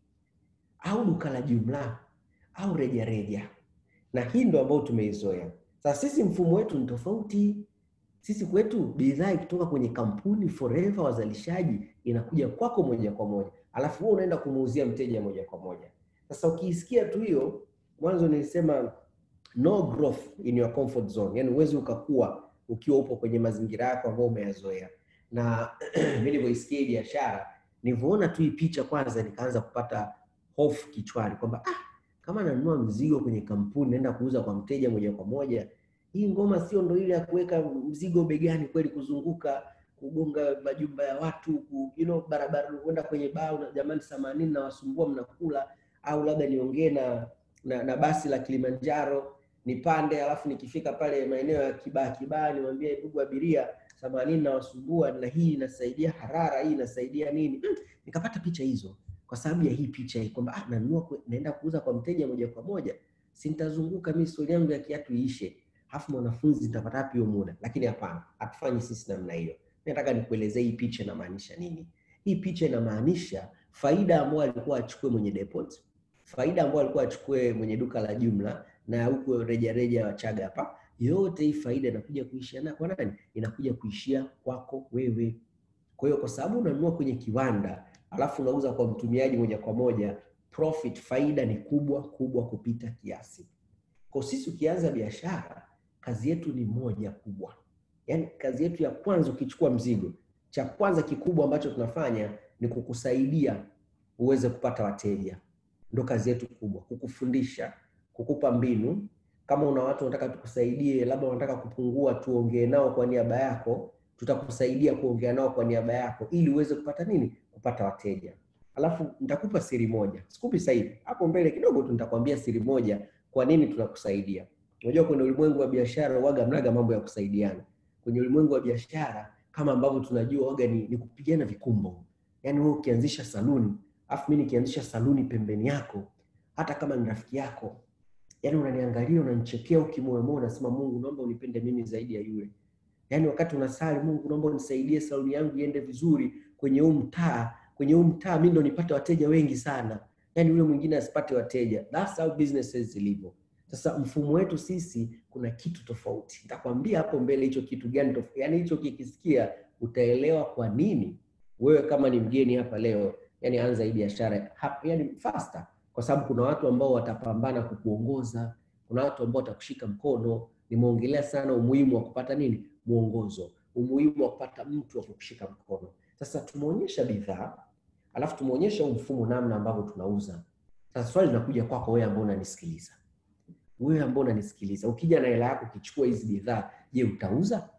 au duka la jumla au rejareja, na hii ndo ambayo tumeizoea. Sasa sisi mfumo wetu ni tofauti. Sisi kwetu bidhaa ikitoka kwenye kampuni forever, wazalishaji, inakuja kwako moja kwa moja, alafu wewe unaenda kumuuzia mteja moja kwa moja. Sasa ukiisikia tu hiyo, mwanzo nilisema no growth in your comfort zone, yani huwezi ukakua ukiwa upo kwenye mazingira yako ambayo umeyazoea. Na mimi nilivyoisikia biashara, nilivyoona tu hii picha, kwanza nikaanza kupata hofu kichwani kwamba ah, kama nanunua mzigo kwenye kampuni naenda kuuza kwa mteja moja kwa moja, hii ngoma sio ndo ile ya kuweka mzigo begani kweli, kuzunguka kugonga majumba ya watu ku, you know, barabara kwenda kwenye baa na jamani, themanini na wasumbua mnakula, au labda niongee na, na na basi la Kilimanjaro nipande, alafu nikifika pale maeneo ya Kibaa Kibaa niwaambie ndugu abiria, themanini na wasumbua, na hii inasaidia harara, hii inasaidia nini. Mm, nikapata picha hizo kwa sababu ya hii picha hii kwamba ah, nanunua naenda kuuza kwa mteja moja kwa moja, si nitazunguka mimi stori yangu ya kiatu iishe, alafu mwanafunzi nitapata wapi hiyo muda? Lakini hapana, hatufanyi sisi namna hiyo. Nataka nikuelezee hii picha inamaanisha nini. Hii picha inamaanisha faida ambayo alikuwa achukue mwenye depot, faida ambayo alikuwa achukue mwenye duka la jumla na huko rejareja Wachaga hapa, yote hii faida inakuja kuishia na kwa nani? Inakuja kuishia kwako wewe. Kwa hiyo kwa sababu unanunua kwenye kiwanda alafu unauza kwa mtumiaji moja kwa moja, profit faida ni kubwa kubwa kupita kiasi. Kwa sisi ukianza biashara, kazi yetu ni moja kubwa, yaani kazi yetu ya kwanza, ukichukua mzigo, cha kwanza kikubwa ambacho tunafanya ni kukusaidia uweze kupata wateja. Ndo kazi yetu kubwa, kukufundisha, kukupa mbinu. Kama una watu wanataka tukusaidie, labda wanataka kupungua, tuongee nao kwa niaba yako, tutakusaidia kuongea nao kwa niaba yako, ili uweze kupata nini? Kupata wateja. Alafu nitakupa siri moja, sikupi sasa hivi, hapo mbele kidogo tu nitakwambia siri moja, kwa nini tunakusaidia. Unajua, kwenye ulimwengu wa biashara waga mnaga mambo ya kusaidiana. Kwenye ulimwengu wa biashara kama ambavyo tunajua waga ni, ni kupigana vikumbo. Yaani wewe ukianzisha saluni, afu mimi nikianzisha saluni pembeni yako, hata kama ni rafiki yako, yaani unaniangalia unanichekea, ukimoyomoyo unasema, Mungu naomba unipende mimi zaidi ya yule. Yaani wakati unasali, Mungu naomba unisaidie saluni yangu iende vizuri kwenye huu mtaa, kwenye huu mtaa mimi ndo nipate wateja wengi sana, yaani yule mwingine asipate wateja. That's how businesses zilivyo. Sasa mfumo wetu sisi kuna kitu tofauti. Nitakwambia hapo mbele hicho kitu gani tofauti. Yaani hicho kikisikia utaelewa kwa nini wewe kama ni mgeni hapa leo, yani anza hii biashara yani faster, kwa sababu kuna watu ambao watapambana kukuongoza, kuna watu ambao watakushika mkono. Nimeongelea sana umuhimu wa kupata nini, mwongozo, umuhimu wa kupata mtu wa kukushika mkono. Sasa tumeonyesha bidhaa, alafu tumeonyesha huu mfumo, namna ambavyo tunauza. Sasa swali linakuja kwako wewe ambao unanisikiliza, wewe ambao unanisikiliza, ukija na hela yako ukichukua hizi bidhaa, je, utauza?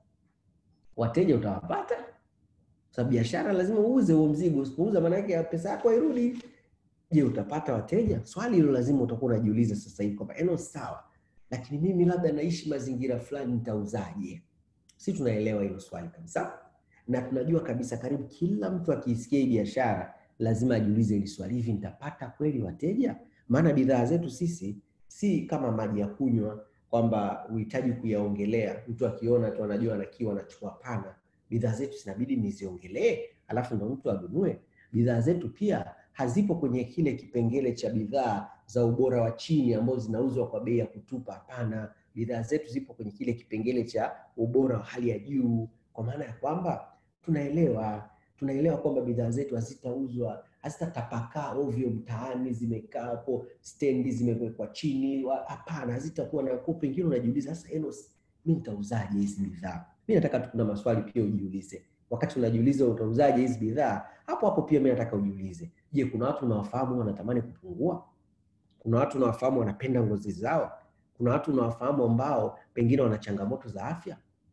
Wateja utawapata? Sababu biashara lazima uuze huo mzigo. Usipouza maana yake pesa yako hairudi. Je, utapata wateja? Swali hilo lazima utakuwa unajiuliza sasa hivi kwamba eno, sawa, lakini mimi labda naishi mazingira fulani, nitauzaje? Si tunaelewa hilo swali kabisa, na tunajua kabisa karibu kila mtu akiisikia hii biashara lazima ajiulize hili swali, hivi nitapata kweli wateja? Maana bidhaa zetu sisi si kama maji ya kunywa kwamba uhitaji kuyaongelea, mtu akiona tu anajua na kiu anachukua. Pana, bidhaa zetu zinabidi niziongelee, alafu ndo mtu anunue. Bidhaa zetu pia hazipo kwenye kile kipengele cha bidhaa za ubora wa chini ambazo zinauzwa kwa bei ya kutupa. Hapana, bidhaa zetu zipo kwenye kile kipengele cha ubora wa hali ya juu, kwa maana ya kwamba tunaelewa tunaelewa kwamba bidhaa zetu hazitauzwa hazitatapakaa ovyo mtaani, zimekaa hapo stendi zimewekwa chini. Hapana, hazitakuwa na kwa. Pengine unajiuliza sasa, Enos, mimi nitauzaje hizi bidhaa? Mimi nataka tu, kuna maswali pia ujiulize wakati unajiuliza utauzaje hizi bidhaa. Hapo hapo pia mimi nataka ujiulize, je, kuna watu unawafahamu wanatamani kupungua? Kuna watu unawafahamu wanapenda ngozi zao? Kuna watu unawafahamu ambao pengine wana changamoto za afya?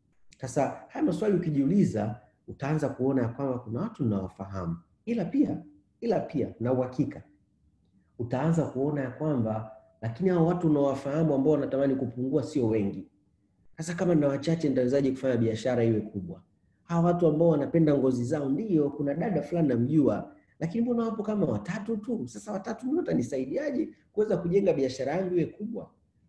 Sasa haya maswali ukijiuliza, utaanza kuona ya kwamba kuna watu unawafahamu, ila pia ila pia na uhakika utaanza kuona ya kwamba lakini hao watu unawafahamu ambao wanatamani kupungua sio wengi. Sasa kama na wachache, nitawezaje kufanya biashara iwe kubwa? Hawa watu ambao wanapenda ngozi zao, ndio kuna dada fulani namjua, lakini mbona wapo kama watatu tu? Sasa watatu ndio watanisaidiaje kuweza kujenga biashara yangu iwe kubwa?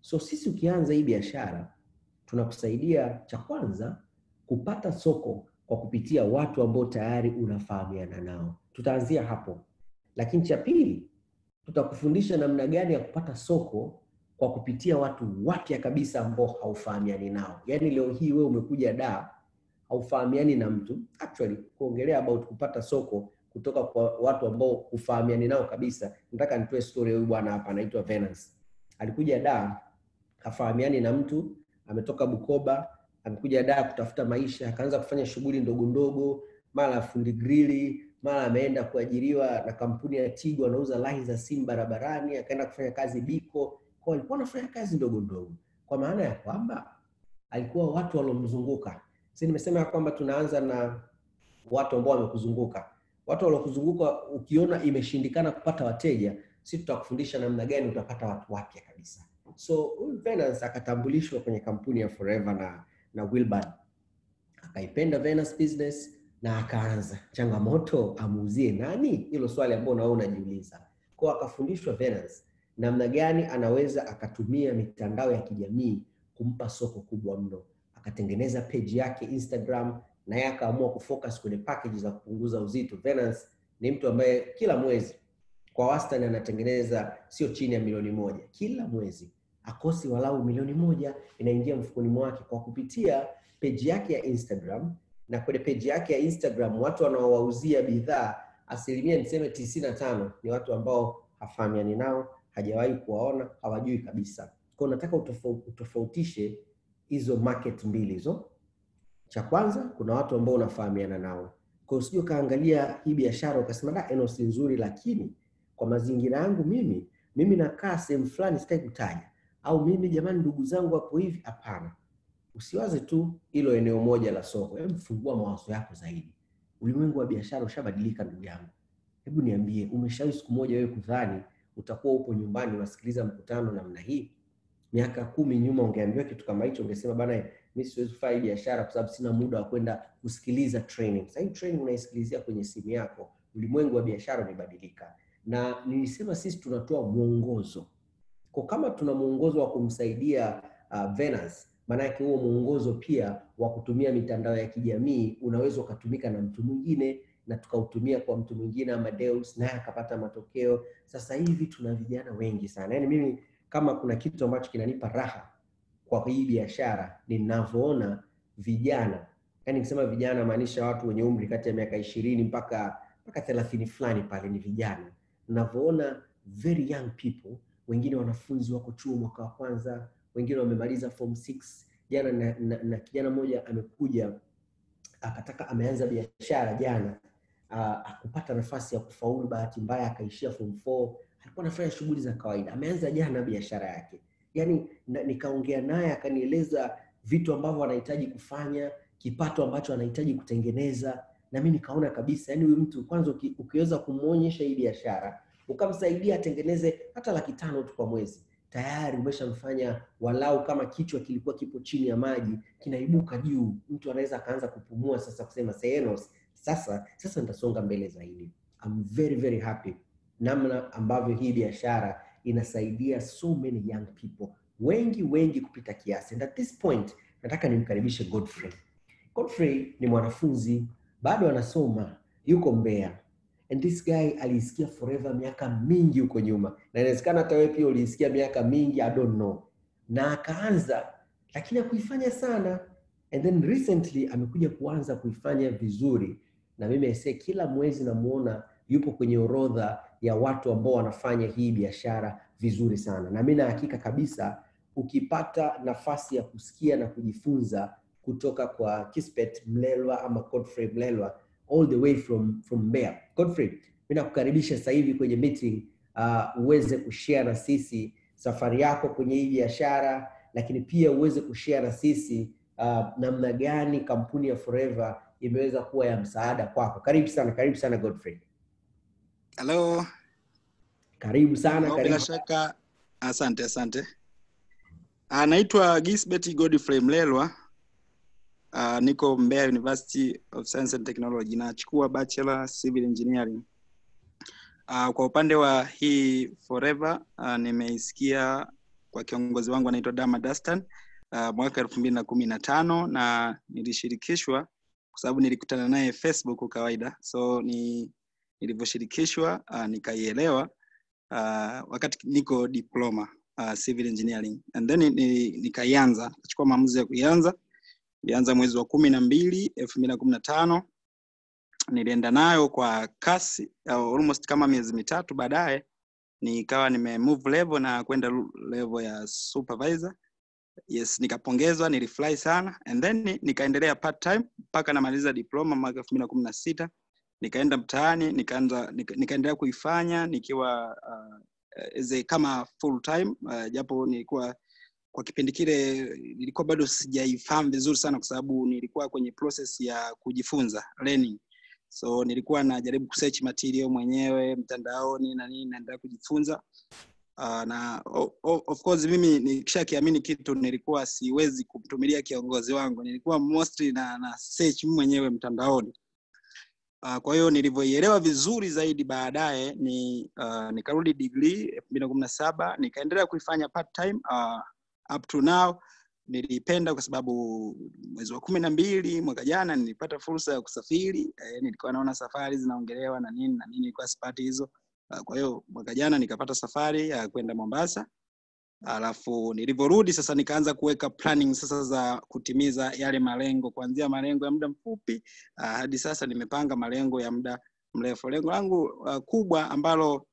So sisi ukianza hii biashara, tunakusaidia cha kwanza kupata soko kwa kupitia watu ambao tayari unafahamiana nao. Tutaanzia hapo, lakini cha pili tutakufundisha namna gani ya kupata soko kwa kupitia watu wapya kabisa ambao haufahamiani nao. Yaani leo hii wewe umekuja da haufahamiani na mtu, actually kuongelea about kupata soko kutoka kwa watu ambao hufahamiani nao kabisa. Nataka nitoe story huyu bwana hapa anaitwa Venance. Alikuja da hafahamiani na mtu, ametoka Bukoba, amekuja da kutafuta maisha, akaanza kufanya shughuli ndogo ndogo, mara fundi grili, mara ameenda kuajiriwa na kampuni ya Tigo, anauza lahi za simu barabarani, akaenda kufanya kazi Biko. Kwa alikuwa anafanya kazi ndogo ndogo, kwa maana ya kwamba alikuwa watu waliomzunguka. Si nimesema ya kwamba tunaanza na watu ambao wamekuzunguka. Watu waliokuzunguka, ukiona imeshindikana kupata wateja, si tutakufundisha namna gani utapata watu wapya kabisa. So huyu Venance akatambulishwa kwenye kampuni ya Forever na na Wilbard, akaipenda Venance business na akaanza. Changamoto amuuzie nani? Hilo swali ambalo nawe unajiuliza. Kwa akafundishwa Venance namna gani anaweza akatumia mitandao ya kijamii kumpa soko kubwa mno. Akatengeneza page yake Instagram, na yeye akaamua kufocus kwenye package za kupunguza uzito. Venance ni mtu ambaye kila mwezi kwa wastani anatengeneza sio chini ya milioni moja kila mwezi, akosi walau milioni moja inaingia mfukoni mwake kwa kupitia page yake ya Instagram. Na kwenye page yake ya Instagram watu wanaowauzia bidhaa asilimia niseme tisini na tano ni watu ambao hafahamiani nao, hajawahi kuwaona, hawajui kabisa. Kwa nataka utofautishe hizo market mbili hizo. Cha kwanza kuna watu ambao unafahamiana nao, kwa usije ukaangalia hii biashara ukasema da, eno si nzuri, lakini kwa mazingira yangu mimi mimi nakaa sehemu fulani, sitaki kutaja, au mimi jamani, ndugu zangu hapo hivi. Hapana, usiwaze tu hilo eneo moja la soko. Hebu fungua mawazo yako zaidi. Ulimwengu wa biashara ushabadilika, ndugu yangu. Hebu niambie, umeshawahi siku moja wewe kudhani utakuwa upo nyumbani unasikiliza mkutano namna hii? Miaka kumi nyuma ungeambiwa kitu kama hicho, ungesema bana, mimi siwezi kufanya biashara kwa sababu sina muda wa kwenda kusikiliza training. Sasa hii training unaisikilizia kwenye simu yako. Ulimwengu wa biashara umebadilika, na nilisema sisi tunatoa mwongozo. Kwa kama tuna mwongozo wa kumsaidia uh, Venance, maana yake huo mwongozo pia wa kutumia mitandao ya kijamii unaweza ukatumika na mtu mwingine na tukautumia kwa mtu mwingine Amadeus naye akapata matokeo. Sasa hivi tuna vijana wengi sana, yaani mimi kama kuna kitu ambacho kinanipa raha kwa hii biashara ninavyoona vijana, yaani nikisema vijana maanisha watu wenye umri kati ya miaka ishirini mpaka mpaka thelathini fulani pale ni vijana, ninavyoona very young people, wengine wanafunzi wako chuo mwaka wa kwanza, wengine wamemaliza form 6. Jana na, na, na kijana mmoja amekuja akataka ameanza biashara jana uh, akupata nafasi ya kufaulu, bahati mbaya akaishia form 4. Alikuwa anafanya shughuli za kawaida, ameanza jana biashara yake. Yani nikaongea naye akanieleza vitu ambavyo anahitaji kufanya, kipato ambacho anahitaji kutengeneza, na mimi nikaona kabisa, yani huyu mtu kwanza, uki, ukiweza kumwonyesha hii biashara ukamsaidia atengeneze hata laki tano tu kwa mwezi, tayari umeshamfanya walau, kama kichwa kilikuwa kipo chini ya maji kinaibuka juu, mtu anaweza akaanza kupumua sasa, kusema Senos, sasa sasa nitasonga mbele zaidi. I'm very very happy namna ambavyo hii biashara inasaidia so many young people, wengi wengi kupita kiasi. And at this point nataka nimkaribishe Godfrey. Godfrey ni mwanafunzi bado anasoma, yuko Mbeya. And this guy aliisikia Forever miaka mingi huko nyuma, na inawezekana hata wewe pia uliisikia miaka mingi, I don't know, na akaanza lakini hakuifanya sana, and then recently amekuja kuanza kuifanya vizuri, na mimi aisee, kila mwezi namuona yupo kwenye orodha ya watu ambao wanafanya hii biashara vizuri sana, na mimi na hakika kabisa ukipata nafasi ya kusikia na kujifunza kutoka kwa Kispet Mlelwa ama Godfrey Mlelwa all the way from from Mbeya. Godfrey, mimi nakukaribisha sasa hivi kwenye meeting uh, uweze kushare na sisi safari yako kwenye hii biashara, lakini pia uweze kushare na sisi uh, namna gani kampuni ya Forever imeweza kuwa ya msaada kwako. Karibu sana, karibu sana Godfrey. Halo. Karibu sana, Bila karibu. shaka, asante asante. Ah, Naitwa Gisbert Godfrey Mlelwa. Ah, niko Mbeya University of Science and Technology nachukua bachelor civil engineering. Ah, kwa upande wa hii Forever ah, nimeisikia kwa kiongozi wangu anaitwa Dama Dastan uh, mwaka elfu mbili na kumi na tano na nilishirikishwa kwa sababu nilikutana naye Facebook kawaida, so ni nilivyoshirikishwa uh, nikaielewa uh, wakati niko diploma uh, civil engineering and then ni, nikaianza nikachukua maamuzi ya kuianza ilianza mwezi wa kumi na mbili elfu mbili na kumi na tano nilienda nayo kwa kasi uh, almost kama miezi mitatu baadaye nikawa nime move level na kwenda level ya supervisor yes nikapongezwa nilifurahi sana and then nikaendelea part time mpaka namaliza diploma mwaka elfu mbili na kumi na sita nikaenda mtaani nikaanza nika, nikaendelea kuifanya nikiwa uh, as a, kama full time uh, japo nilikuwa kwa kipindi kile nilikuwa bado sijaifahamu vizuri sana kwa sababu nilikuwa kwenye process ya kujifunza learning so nilikuwa najaribu kusearch material mwenyewe mtandaoni na nini naendelea kujifunza uh, na o, o, of course mimi nikishakiamini kitu nilikuwa siwezi kumtumilia kiongozi wangu nilikuwa mostly na, na search mwenyewe mtandaoni Uh, kwa hiyo nilivyoielewa vizuri zaidi baadaye ni uh, nikarudi degree elfu mbili na kumi na saba nikaendelea kuifanya part time uh, up to now nilipenda kwa sababu mwezi wa kumi na mbili mwaka jana nilipata fursa ya kusafiri eh, nilikuwa naona safari zinaongelewa na nini na nini nilikuwa sipati hizo uh, kwa hiyo mwaka jana nikapata safari ya kwenda mombasa alafu nilivyorudi sasa nikaanza kuweka planning sasa za kutimiza yale malengo kuanzia malengo ya muda mfupi uh, hadi sasa nimepanga malengo ya muda mrefu lengo langu uh, kubwa ambalo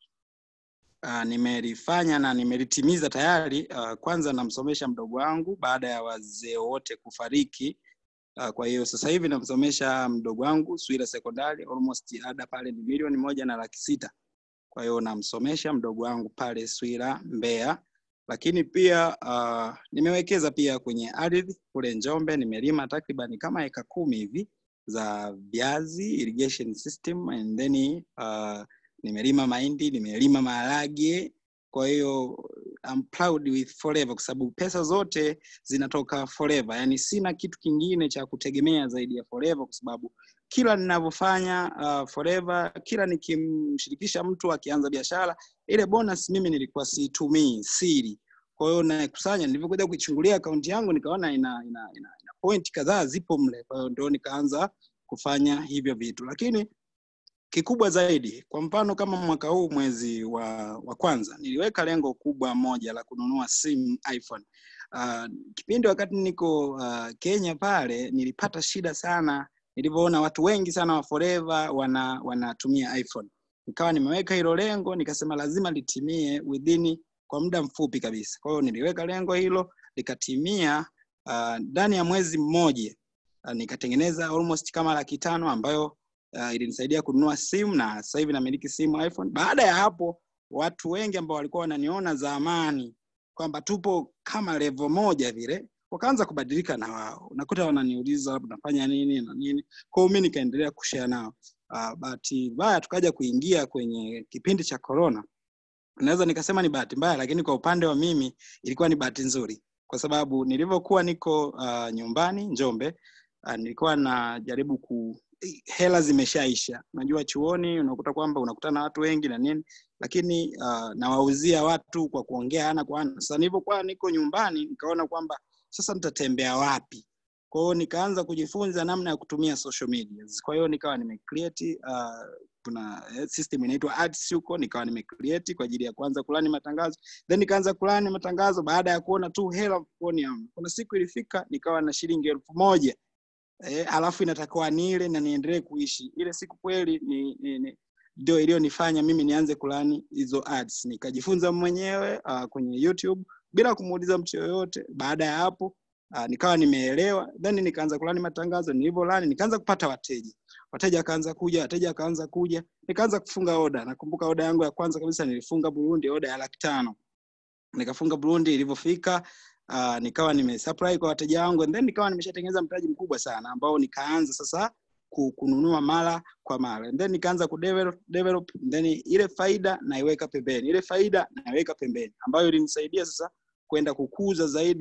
uh, nimelifanya na nimelitimiza tayari uh, kwanza namsomesha mdogo wangu baada ya wazee wote kufariki uh, kwa hiyo sasa hivi namsomesha mdogo wangu swira sekondari almost ada pale ni milioni moja na laki sita kwa hiyo namsomesha mdogo wangu pale swira mbeya lakini pia uh, nimewekeza pia kwenye ardhi kule Njombe, nimelima takriban kama eka kumi hivi za viazi irrigation system and then uh, nimelima mahindi, nimelima maharage. Kwa hiyo I'm proud with forever, kwa sababu pesa zote zinatoka forever, yani sina kitu kingine cha kutegemea zaidi ya forever, kwa sababu kila ninavyofanya uh, forever, kila nikimshirikisha mtu akianza biashara, ile bonus mimi nilikuwa siitumii siri. Kwa hiyo nakusanya, nilivyokuja kuichungulia akaunti yangu nikaona ina, ina, ina, ina point kadhaa zipo mle, kwa hiyo ndio nikaanza kufanya hivyo vitu, lakini kikubwa zaidi, kwa mfano kama mwaka huu mwezi wa, wa kwanza niliweka lengo kubwa moja la kununua simu iPhone. Uh, kipindi wakati niko uh, Kenya pale nilipata shida sana nilivyoona watu wengi sana wa forever wana wanatumia iPhone. Nikawa nimeweka hilo lengo, nikasema lazima litimie within kwa muda mfupi kabisa. Kwa hiyo niliweka lengo hilo likatimia ndani uh, ya mwezi mmoja uh, nikatengeneza almost kama laki tano ambayo uh, ilinisaidia kununua simu na sasa hivi namiliki simu iPhone. Baada ya hapo, watu wengi ambao walikuwa wananiona zamani kwamba tupo kama level moja vile wakaanza kubadilika na wao, unakuta wananiuliza labda nafanya nini na nini. Kwa hiyo mimi nikaendelea kushare nao. Uh, bahati mbaya tukaja kuingia kwenye kipindi cha corona. Naweza nikasema ni bahati mbaya, lakini kwa upande wa mimi ilikuwa ni bahati nzuri, kwa sababu nilivyokuwa niko uh, nyumbani Njombe, uh, nilikuwa najaribu ku hela zimeshaisha. Unajua chuoni unakuta kwamba unakutana na watu wengi na nini, lakini uh, nawauzia watu kwa kuongea ana kwa ana. Sasa nilivyokuwa niko nyumbani, nikaona kwamba sasa nitatembea wapi? Kwa hiyo nikaanza kujifunza namna ya kutumia social media. Kwa hiyo nikawa nimecreate uh, kuna system inaitwa ads huko, nikawa nimecreate kwa ajili ya kuanza kulani matangazo, then nikaanza kulani matangazo baada ya kuona tu hela mfukoni yangu. Kuna siku ilifika nikawa na shilingi elfu moja eh, alafu inatakiwa nile na niendelee kuishi. Ile siku kweli ni, ni, ni ndio iliyonifanya mimi nianze kulani hizo ads. Nikajifunza mwenyewe uh, kwenye YouTube bila kumuuliza mtu yoyote. Baada ya hapo uh, nikawa nimeelewa, then nikaanza kulani matangazo. Nilivyolani nikaanza kupata wateja, wateja akaanza kuja, wateja akaanza kuja, nikaanza kufunga oda. Nakumbuka oda yangu ya kwanza kabisa nilifunga Burundi, oda ya laki tano nikafunga Burundi. Ilivyofika uh, nikawa nimesupply kwa wateja wangu and then nikawa nimeshatengeneza mtaji mkubwa sana ambao nikaanza sasa kununua mara kwa mara and then nikaanza kudevelop develop then ile faida naiweka pembeni, ile faida naiweka pembeni, ambayo ilinisaidia sasa kwenda kukuza zaidi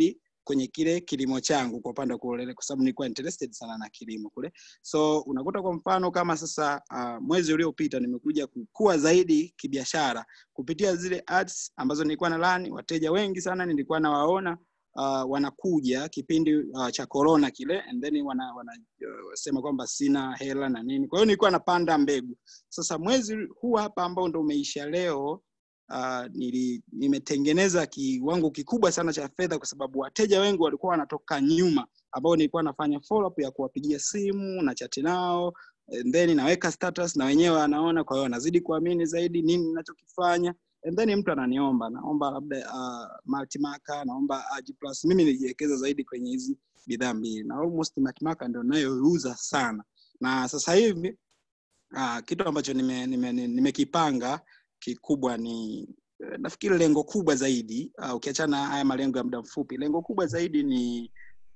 kwenye kile kilimo changu kwa upande wa kule, kwa sababu nilikuwa interested sana na kilimo kule. So unakuta kwa mfano kama sasa uh, mwezi uliopita nimekuja kukua zaidi kibiashara kupitia zile ads ambazo nilikuwa na run. Wateja wengi sana nilikuwa nawaona uh, wanakuja kipindi uh, cha corona kile and then wana, wana uh, sema kwamba sina hela na nini. Kwa hiyo nilikuwa napanda mbegu. Sasa mwezi huu hapa ambao ndo umeisha leo uh, nili, nimetengeneza kiwango kikubwa sana cha fedha kwa sababu wateja wengi walikuwa wanatoka nyuma ambao nilikuwa nafanya follow up ya kuwapigia simu na chati nao and then naweka status na wenyewe wanaona, kwa hiyo wanazidi kuamini zaidi nini ninachokifanya and then mtu ananiomba naomba labda uh, multimarker naomba AG plus. Mimi nilijiwekeza zaidi kwenye hizi bidhaa mbili na almost multimarker ndio ninayouza sana, na sasa hivi uh, kitu ambacho nimekipanga nime, nime nimekipanga kikubwa ni eh, nafikiri lengo kubwa zaidi uh, ukiachana na haya malengo ya muda mfupi, lengo kubwa zaidi ni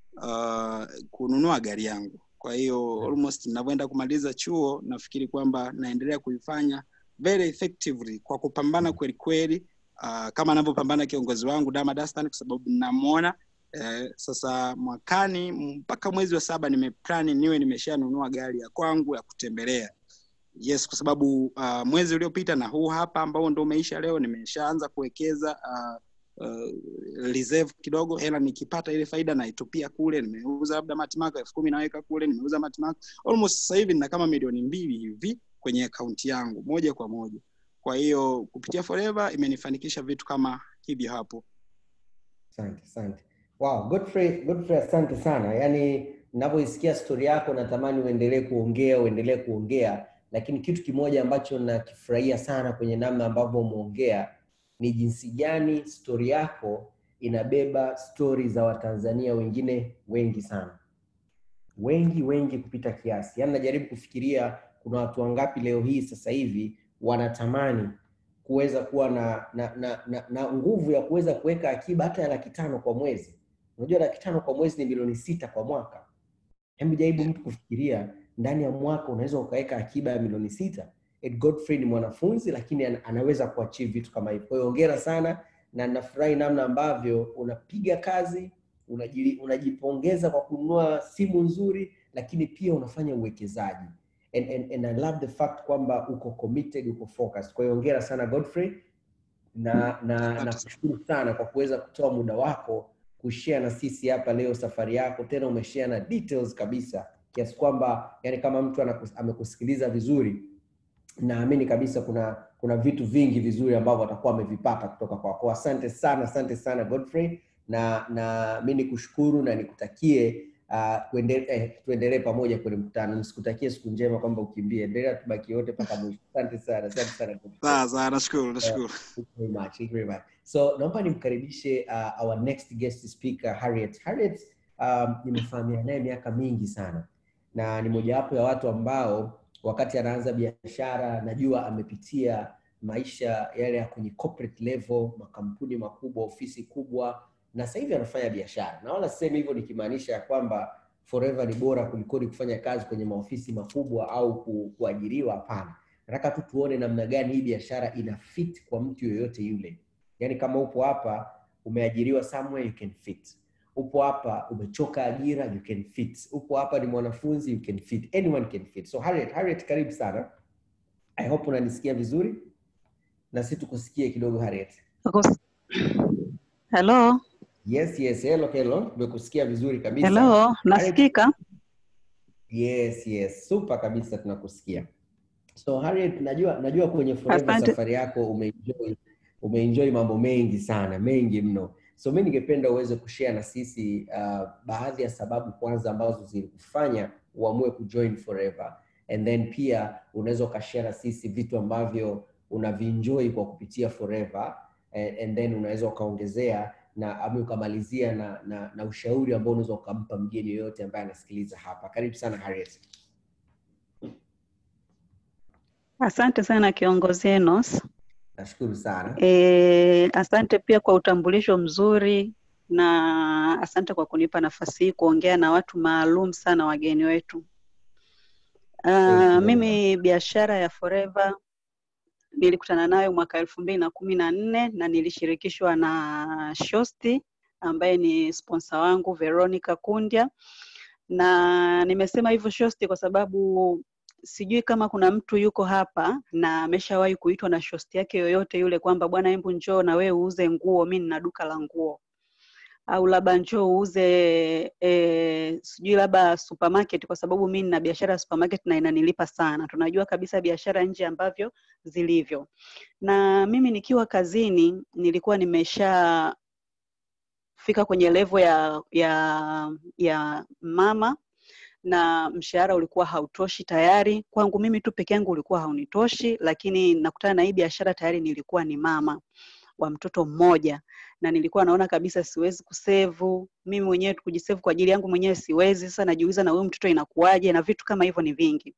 uh, kununua gari yangu. Kwa hiyo almost ninavyoenda kumaliza chuo, nafikiri kwamba naendelea kuifanya very effectively kwa kupambana kweli kweli, uh, kama anavyopambana kiongozi wangu Dama Dastan, kwa sababu ninamwona eh, sasa mwakani mpaka mwezi wa saba nimeplani niwe nimeshanunua gari ya kwangu ya kutembelea yes kwa sababu uh, mwezi uliopita na huu hapa ambao ndo umeisha leo nimeshaanza kuwekeza uh, uh, reserve kidogo hela nikipata ile faida naitupia kule nimeuza labda matimaka elfu kumi naweka kule nimeuza matimaka almost sasa hivi nina kama milioni mbili hivi kwenye akaunti yangu moja kwa moja kwa hiyo kupitia forever imenifanikisha vitu kama hivyo hapo Asante, asante. Wow, Godfrey, Godfrey asante sana. Yaani ninavyoisikia stori yako natamani uendelee kuongea, uendelee kuongea, lakini kitu kimoja ambacho nakifurahia sana kwenye namna ambavyo umeongea ni jinsi gani stori yako inabeba stori za Watanzania wengine wengi sana, wengi wengi kupita kiasi. Yaani najaribu kufikiria kuna watu wangapi leo hii sasa hivi wanatamani kuweza kuwa na na, na, na, na nguvu ya kuweza kuweka akiba hata ya laki tano kwa mwezi. Unajua laki tano kwa mwezi ni milioni sita kwa mwaka. Hebu jaribu mtu kufikiria ndani ya mwaka unaweza ukaweka akiba ya milioni sita. Ed Godfrey ni mwanafunzi lakini ana- anaweza kuachieve vitu kama hivyo. Kwa hiyo hongera sana na nafurahi namna ambavyo unapiga kazi, unajili, unajipongeza kwa kununua simu nzuri, lakini pia unafanya uwekezaji and, and, and I love the fact kwamba uko committed, uko focused. Kwa hiyo hongera sana Godfrey na na Asante nakushukuru sana kwa kuweza kutoa muda wako kushare na sisi hapa leo safari yako, tena umeshare na details kabisa kiasi kwamba yani kama mtu anakus, amekusikiliza vizuri naamini kabisa kuna kuna vitu vingi vizuri ambavyo atakuwa amevipata kutoka kwako. Asante sana, asante sana Godfrey, na na mi nikushukuru na nikutakie uh, kuende, eh, tuendelee pamoja kwenye mkutano. Nisikutakie siku njema kwamba ukimbie, endelea tubaki wote mpaka mwisho. Asante sana, asante sana Godfrey. sawa sawa nashukuru nashukuru Thank you very much. Thank you very much. So naomba nimkaribishe uh, our next guest speaker Harriet. Harriet um, nimefahamiana naye miaka mingi sana na ni mojawapo ya watu ambao wakati anaanza biashara najua amepitia maisha yale ya kwenye corporate level, makampuni makubwa, ofisi kubwa, na sasa hivi anafanya biashara, na wala sisemi hivyo nikimaanisha ya kwamba forever ni bora kulikoni kufanya kazi kwenye maofisi makubwa au ku, kuajiriwa. Hapana, nataka tu tuone namna gani hii biashara ina fit kwa mtu yoyote yule. Yaani kama upo hapa umeajiriwa somewhere you can fit. Upo hapa umechoka ajira you can fit. Upo hapa ni mwanafunzi you can fit. Anyone can fit. So Harriet, Harriet karibu sana. I hope unanisikia vizuri na si tukusikie kidogo Harriet. Ako- Hello, Yes, yes, hello, hello. Tumekusikia vizuri kabisa. hello, nasikika? Yes, yes. Super kabisa tunakusikia. So Harriet, najua najua kwenye Forever Asante. safari yako umeenjoy umeenjoy mambo mengi sana, mengi mno. So mimi ningependa uweze kushare na sisi uh, baadhi ya sababu kwanza ambazo zilikufanya uamue kujoin Forever and then pia unaweza ukashare na sisi vitu ambavyo unavinjoy kwa kupitia Forever and, and then unaweza ukaongezea na ama ukamalizia na, na, na ushauri ambao unaweza ukampa mgeni yoyote ambaye anasikiliza hapa. Karibu sana Harriet. Asante sana kiongozi Enos. Nashukuru sana. E, asante pia kwa utambulisho mzuri na asante kwa kunipa nafasi hii kuongea na watu maalum sana, wageni wetu. Uh, Thank you. mimi biashara ya Forever nilikutana nayo mwaka elfu mbili na kumi na nne na nilishirikishwa na Shosti ambaye ni sponsor wangu Veronica Kundya, na nimesema hivyo shosti kwa sababu sijui kama kuna mtu yuko hapa na ameshawahi kuitwa na shosti yake yoyote yule kwamba bwana, hebu njoo na wewe uuze nguo, mi nina duka la nguo au labda njoo uuze e, sijui labda supermarket, kwa sababu mi nina biashara ya supermarket na inanilipa sana. Tunajua kabisa biashara nje ambavyo zilivyo, na mimi nikiwa kazini nilikuwa nimesha fika kwenye level ya ya ya mama na mshahara ulikuwa hautoshi tayari kwangu mimi tu peke yangu ulikuwa haunitoshi, lakini nakutana na hii biashara tayari nilikuwa ni mama wa mtoto mmoja na nilikuwa naona kabisa siwezi kusevu mimi mwenyewe kujisevu kwa ajili yangu mwenyewe siwezi. Sasa najiuliza na huyu mtoto inakuwaje, na vitu kama hivyo ni vingi.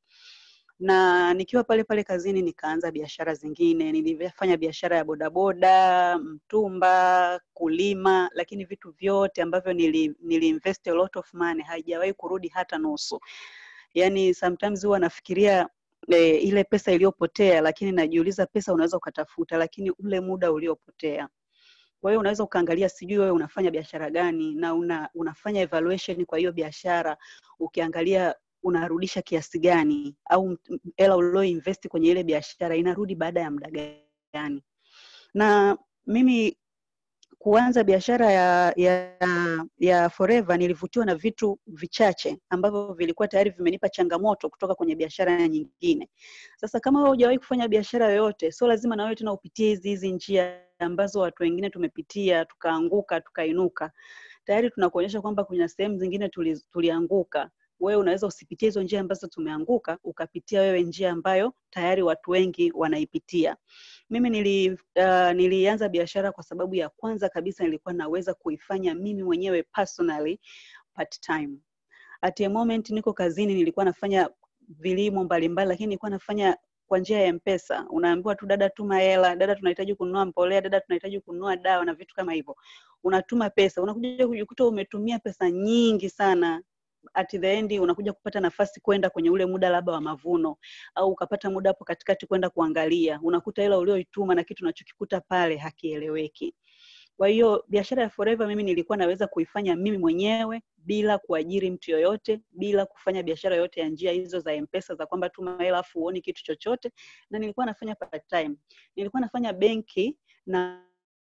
Na nikiwa pale pale kazini nikaanza biashara zingine. Nilifanya biashara ya bodaboda, mtumba, kulima, lakini vitu vyote ambavyo nili, nili invest a lot of money haijawahi kurudi hata nusu. Yani sometimes huwa nafikiria e, ile pesa iliyopotea, lakini najiuliza pesa unaweza ukatafuta, lakini ule muda uliopotea. Kwa hiyo unaweza ukaangalia, sijui wewe unafanya biashara gani na una, unafanya evaluation kwa hiyo biashara, ukiangalia unarudisha kiasi gani, au hela ulio invest kwenye ile biashara inarudi baada ya muda gani. Na mimi kuanza biashara ya, ya, ya Forever nilivutiwa na vitu vichache ambavyo vilikuwa tayari vimenipa changamoto kutoka kwenye biashara nyingine. Sasa kama wewe hujawahi kufanya biashara yoyote, sio lazima na wewe tena upitie hizi hizi njia ambazo watu wengine tumepitia, tukaanguka, tukainuka. Tayari tunakuonyesha kwamba kuna sehemu zingine tuli, tulianguka. Wewe unaweza usipitie hizo njia ambazo tumeanguka, ukapitia wewe njia ambayo tayari watu wengi wanaipitia. Mimi nili, uh, nilianza biashara kwa sababu ya kwanza kabisa nilikuwa naweza kuifanya mimi mwenyewe personally part time. At a moment niko kazini, nilikuwa nafanya vilimo mbalimbali, lakini nilikuwa nafanya kwa njia ya Mpesa. Unaambiwa tu dada, tuma hela, dada, tunahitaji kununua mbolea, dada, tunahitaji kununua dawa na vitu kama hivyo. Unatuma pesa, unakuja kujikuta umetumia pesa nyingi sana at the end unakuja kupata nafasi kwenda kwenye ule muda labda wa mavuno au ukapata muda hapo katikati kwenda kuangalia, unakuta hela ulioituma na kitu unachokikuta pale hakieleweki. Kwa hiyo biashara ya Forever mimi nilikuwa naweza kuifanya mimi mwenyewe bila kuajiri mtu yoyote, bila kufanya biashara yoyote ya njia hizo za M-Pesa za kwamba tuma hela afu uoni kitu chochote, na nilikuwa nafanya part time. Nilikuwa nafanya benki na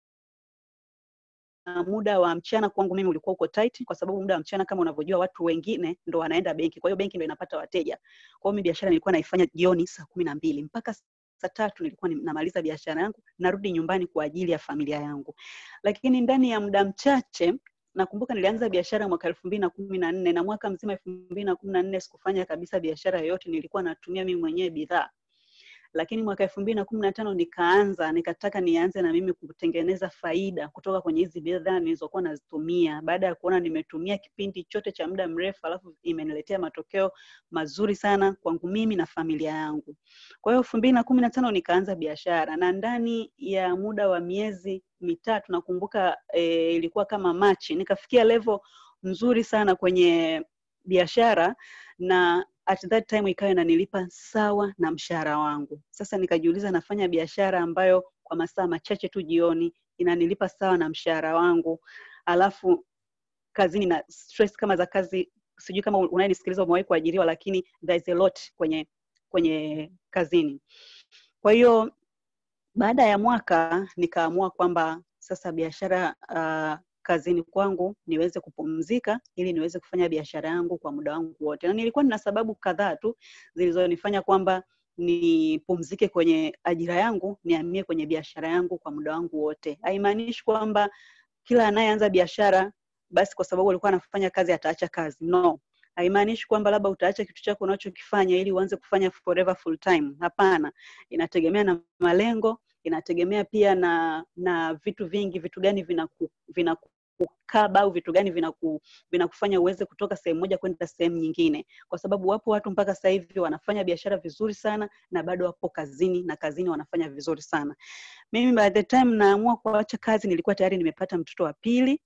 muda wa mchana kwangu mimi ulikuwa uko tight, kwa sababu muda wa mchana kama unavyojua watu wengine ndo wanaenda benki, kwa hiyo benki ndo inapata wateja. Kwa hiyo mimi biashara nilikuwa naifanya jioni saa kumi na mbili mpaka saa tatu nilikuwa namaliza biashara yangu, narudi nyumbani kwa ajili ya familia yangu. Lakini ndani ya muda mchache nakumbuka nilianza biashara mwaka elfu mbili na kumi na nne na mwaka mzima elfu mbili na kumi na nne sikufanya kabisa biashara yoyote, nilikuwa natumia mimi mwenyewe bidhaa lakini mwaka elfu mbili na kumi na tano nikaanza nikataka nianze na mimi kutengeneza faida kutoka kwenye hizi bidhaa nilizokuwa nazitumia baada ya kuona nimetumia kipindi chote cha muda mrefu alafu imeniletea matokeo mazuri sana kwangu mimi na familia yangu kwa hiyo elfu mbili na kumi na tano nikaanza biashara na ndani ya muda wa miezi mitatu nakumbuka e, ilikuwa kama machi nikafikia level nzuri sana kwenye biashara na at that time ikawa inanilipa sawa na mshahara wangu. Sasa nikajiuliza, nafanya biashara ambayo kwa masaa machache tu jioni inanilipa sawa na mshahara wangu, alafu kazini na stress kama za kazi. Sijui kama unayenisikiliza umewahi kuajiriwa, lakini there is a lot kwenye kwenye kazini. Kwa hiyo baada ya mwaka nikaamua kwamba sasa biashara uh, kazini kwangu niweze kupumzika ili niweze kufanya biashara yangu kwa muda wangu wote. Na nilikuwa nina sababu kadhaa tu zilizonifanya kwamba nipumzike kwenye ajira yangu, nihamie kwenye biashara yangu kwa muda wangu wote. Haimaanishi kwamba kila anayeanza biashara basi kwa sababu alikuwa anafanya kazi ataacha kazi. No. Haimaanishi kwamba labda utaacha kitu chako unachokifanya ili uanze kufanya forever full time. Hapana. Inategemea na malengo, inategemea pia na na vitu vingi, vitu gani vinaku, vinaku kukaba au vitu gani vinaku, vinakufanya uweze kutoka sehemu moja kwenda sehemu nyingine, kwa sababu wapo watu mpaka sasa hivi wanafanya biashara vizuri sana na bado wapo kazini na kazini wanafanya vizuri sana. Mimi by the time naamua kuacha kazi, nilikuwa tayari nimepata mtoto wa pili,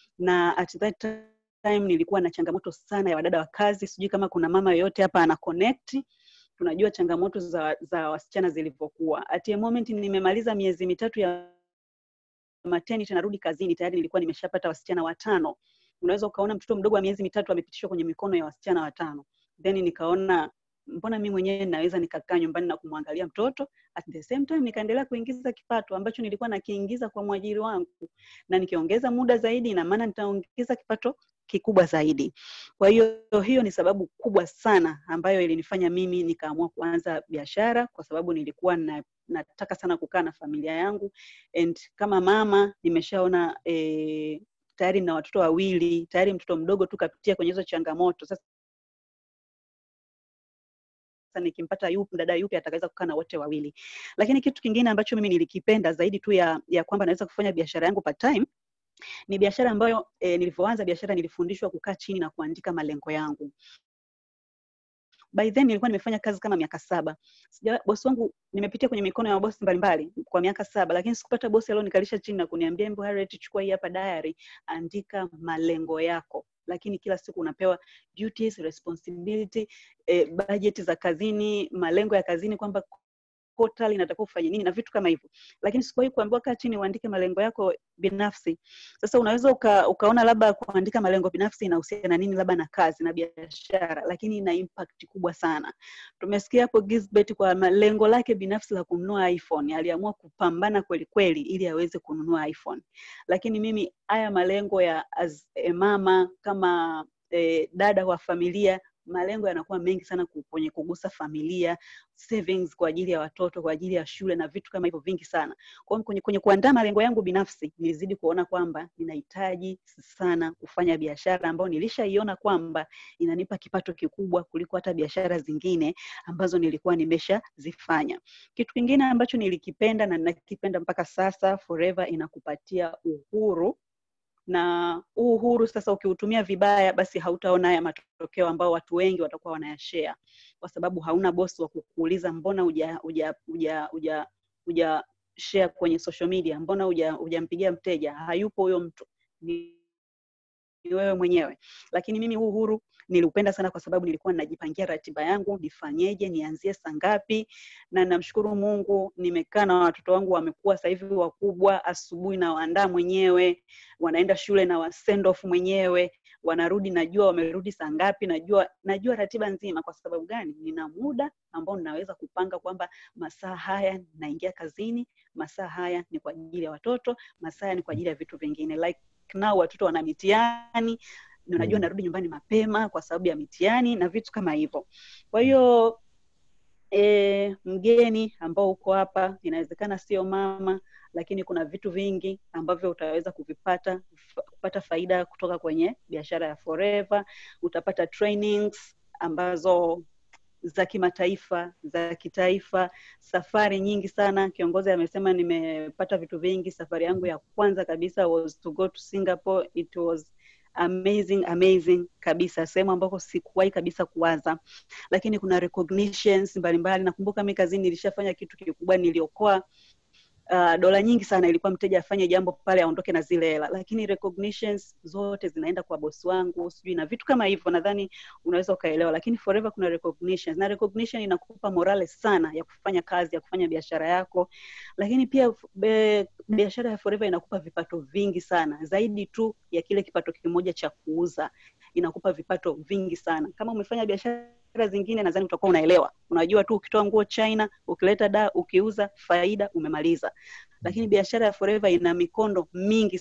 na at that time nilikuwa na changamoto sana ya wadada wa kazi. Sijui kama kuna mama yoyote hapa ana connect tunajua changamoto za, za wasichana zilivyokuwa. At a moment nimemaliza miezi mitatu ya maternity narudi kazini tayari nilikuwa nimeshapata wasichana watano unaweza ukaona mtoto mdogo wa miezi mitatu amepitishwa kwenye mikono ya wasichana watano then nikaona mbona mi mwenyewe naweza nikakaa nyumbani na kumwangalia mtoto at the same time nikaendelea kuingiza kipato ambacho nilikuwa nakiingiza kwa mwajiri wangu na nikiongeza muda zaidi ina maana nitaongeza kipato kikubwa zaidi kwa hiyo hiyo ni sababu kubwa sana ambayo ilinifanya mimi nikaamua kuanza biashara kwa sababu nilikuwa na, nataka sana kukaa na familia yangu and kama mama nimeshaona eh, tayari na watoto wawili tayari mtoto mdogo tu kapitia kwenye hizo changamoto sasa sasa nikimpata yupi dada yupi atakaweza kukaa na wote wawili lakini kitu kingine ambacho mimi nilikipenda zaidi tu ya, ya kwamba naweza kufanya biashara yangu part time ni biashara ambayo e, nilivyoanza biashara nilifundishwa kukaa chini na kuandika malengo yangu by then nilikuwa nimefanya kazi kama miaka saba Sija, bosi wangu nimepitia kwenye mikono ya mabosi mbalimbali kwa miaka saba lakini sikupata bosi alionikalisha chini na kuniambia mbo Harriet chukua hii hapa diary andika malengo yako lakini kila siku unapewa duties responsibility eh, budget za kazini malengo ya kazini kwamba portal inatakiwa ufanye nini na vitu kama hivyo lakini sikuwahi kuambiwa kaa chini uandike malengo yako binafsi sasa unaweza uka, ukaona labda kuandika malengo binafsi inahusiana nini labda na kazi na biashara lakini ina impact kubwa sana tumesikia hapo Gisbert kwa malengo lake binafsi la kununua iphone aliamua kupambana kweli kweli ili aweze kununua iphone lakini mimi haya malengo ya as a mama kama eh, dada wa familia malengo yanakuwa mengi sana kwenye kugusa familia savings kwa ajili ya watoto kwa ajili ya shule na vitu kama hivyo vingi sana kwa hiyo kwenye, kwenye kuandaa malengo yangu binafsi nilizidi kuona kwamba ninahitaji sana kufanya biashara ambayo nilishaiona kwamba inanipa kipato kikubwa kuliko hata biashara zingine ambazo nilikuwa nimeshazifanya kitu kingine ambacho nilikipenda na nakipenda mpaka sasa forever inakupatia uhuru na huu uhuru sasa ukiutumia vibaya basi hautaona haya matokeo ambao watu wengi watakuwa wanayashare kwa sababu hauna bosi wa kukuuliza mbona uja uja uja uja uja share kwenye social media mbona uja ujampigia mteja hayupo huyo mtu ni ni wewe mwenyewe lakini mimi huu uhuru niliupenda sana kwa sababu nilikuwa ninajipangia ratiba yangu nifanyeje nianzie saa ngapi na namshukuru mungu nimekaa na watoto wangu wamekuwa sasa hivi wakubwa asubuhi na waandaa mwenyewe wanaenda shule na wa send off mwenyewe wanarudi najua wamerudi saa ngapi najua najua ratiba nzima kwa sababu gani nina muda ambao ninaweza kupanga kwamba masaa haya naingia kazini masaa haya ni kwa ajili ya watoto masaa haya ni kwa ajili ya vitu vingine like nao watoto wana mitihani unajua Mm. narudi nyumbani mapema kwa sababu ya mitihani na vitu kama hivyo kwa hiyo e, mgeni ambao uko hapa inawezekana sio mama lakini kuna vitu vingi ambavyo utaweza kuvipata fa- kupata faida kutoka kwenye biashara ya forever utapata trainings ambazo za kimataifa za kitaifa safari nyingi sana kiongozi amesema nimepata vitu vingi safari yangu ya kwanza kabisa was to go to singapore it was amazing amazing kabisa sehemu ambako sikuwahi kabisa kuwaza lakini kuna recognitions mbalimbali nakumbuka mi kazini nilishafanya kitu kikubwa niliokoa uh, dola nyingi sana ilikuwa mteja afanye jambo pale aondoke na zile hela lakini recognitions zote zinaenda kwa bosi wangu sijui na vitu kama hivyo nadhani unaweza ukaelewa lakini forever kuna recognitions na recognition inakupa morale sana ya kufanya kazi ya kufanya biashara yako lakini pia be, biashara ya forever inakupa vipato vingi sana zaidi tu ya kile kipato kimoja cha kuuza inakupa vipato vingi sana kama umefanya biashara zingine nadhani utakuwa unaelewa unajua tu ukitoa nguo china ukileta da ukiuza faida umemaliza lakini biashara ya forever ina mikondo mingi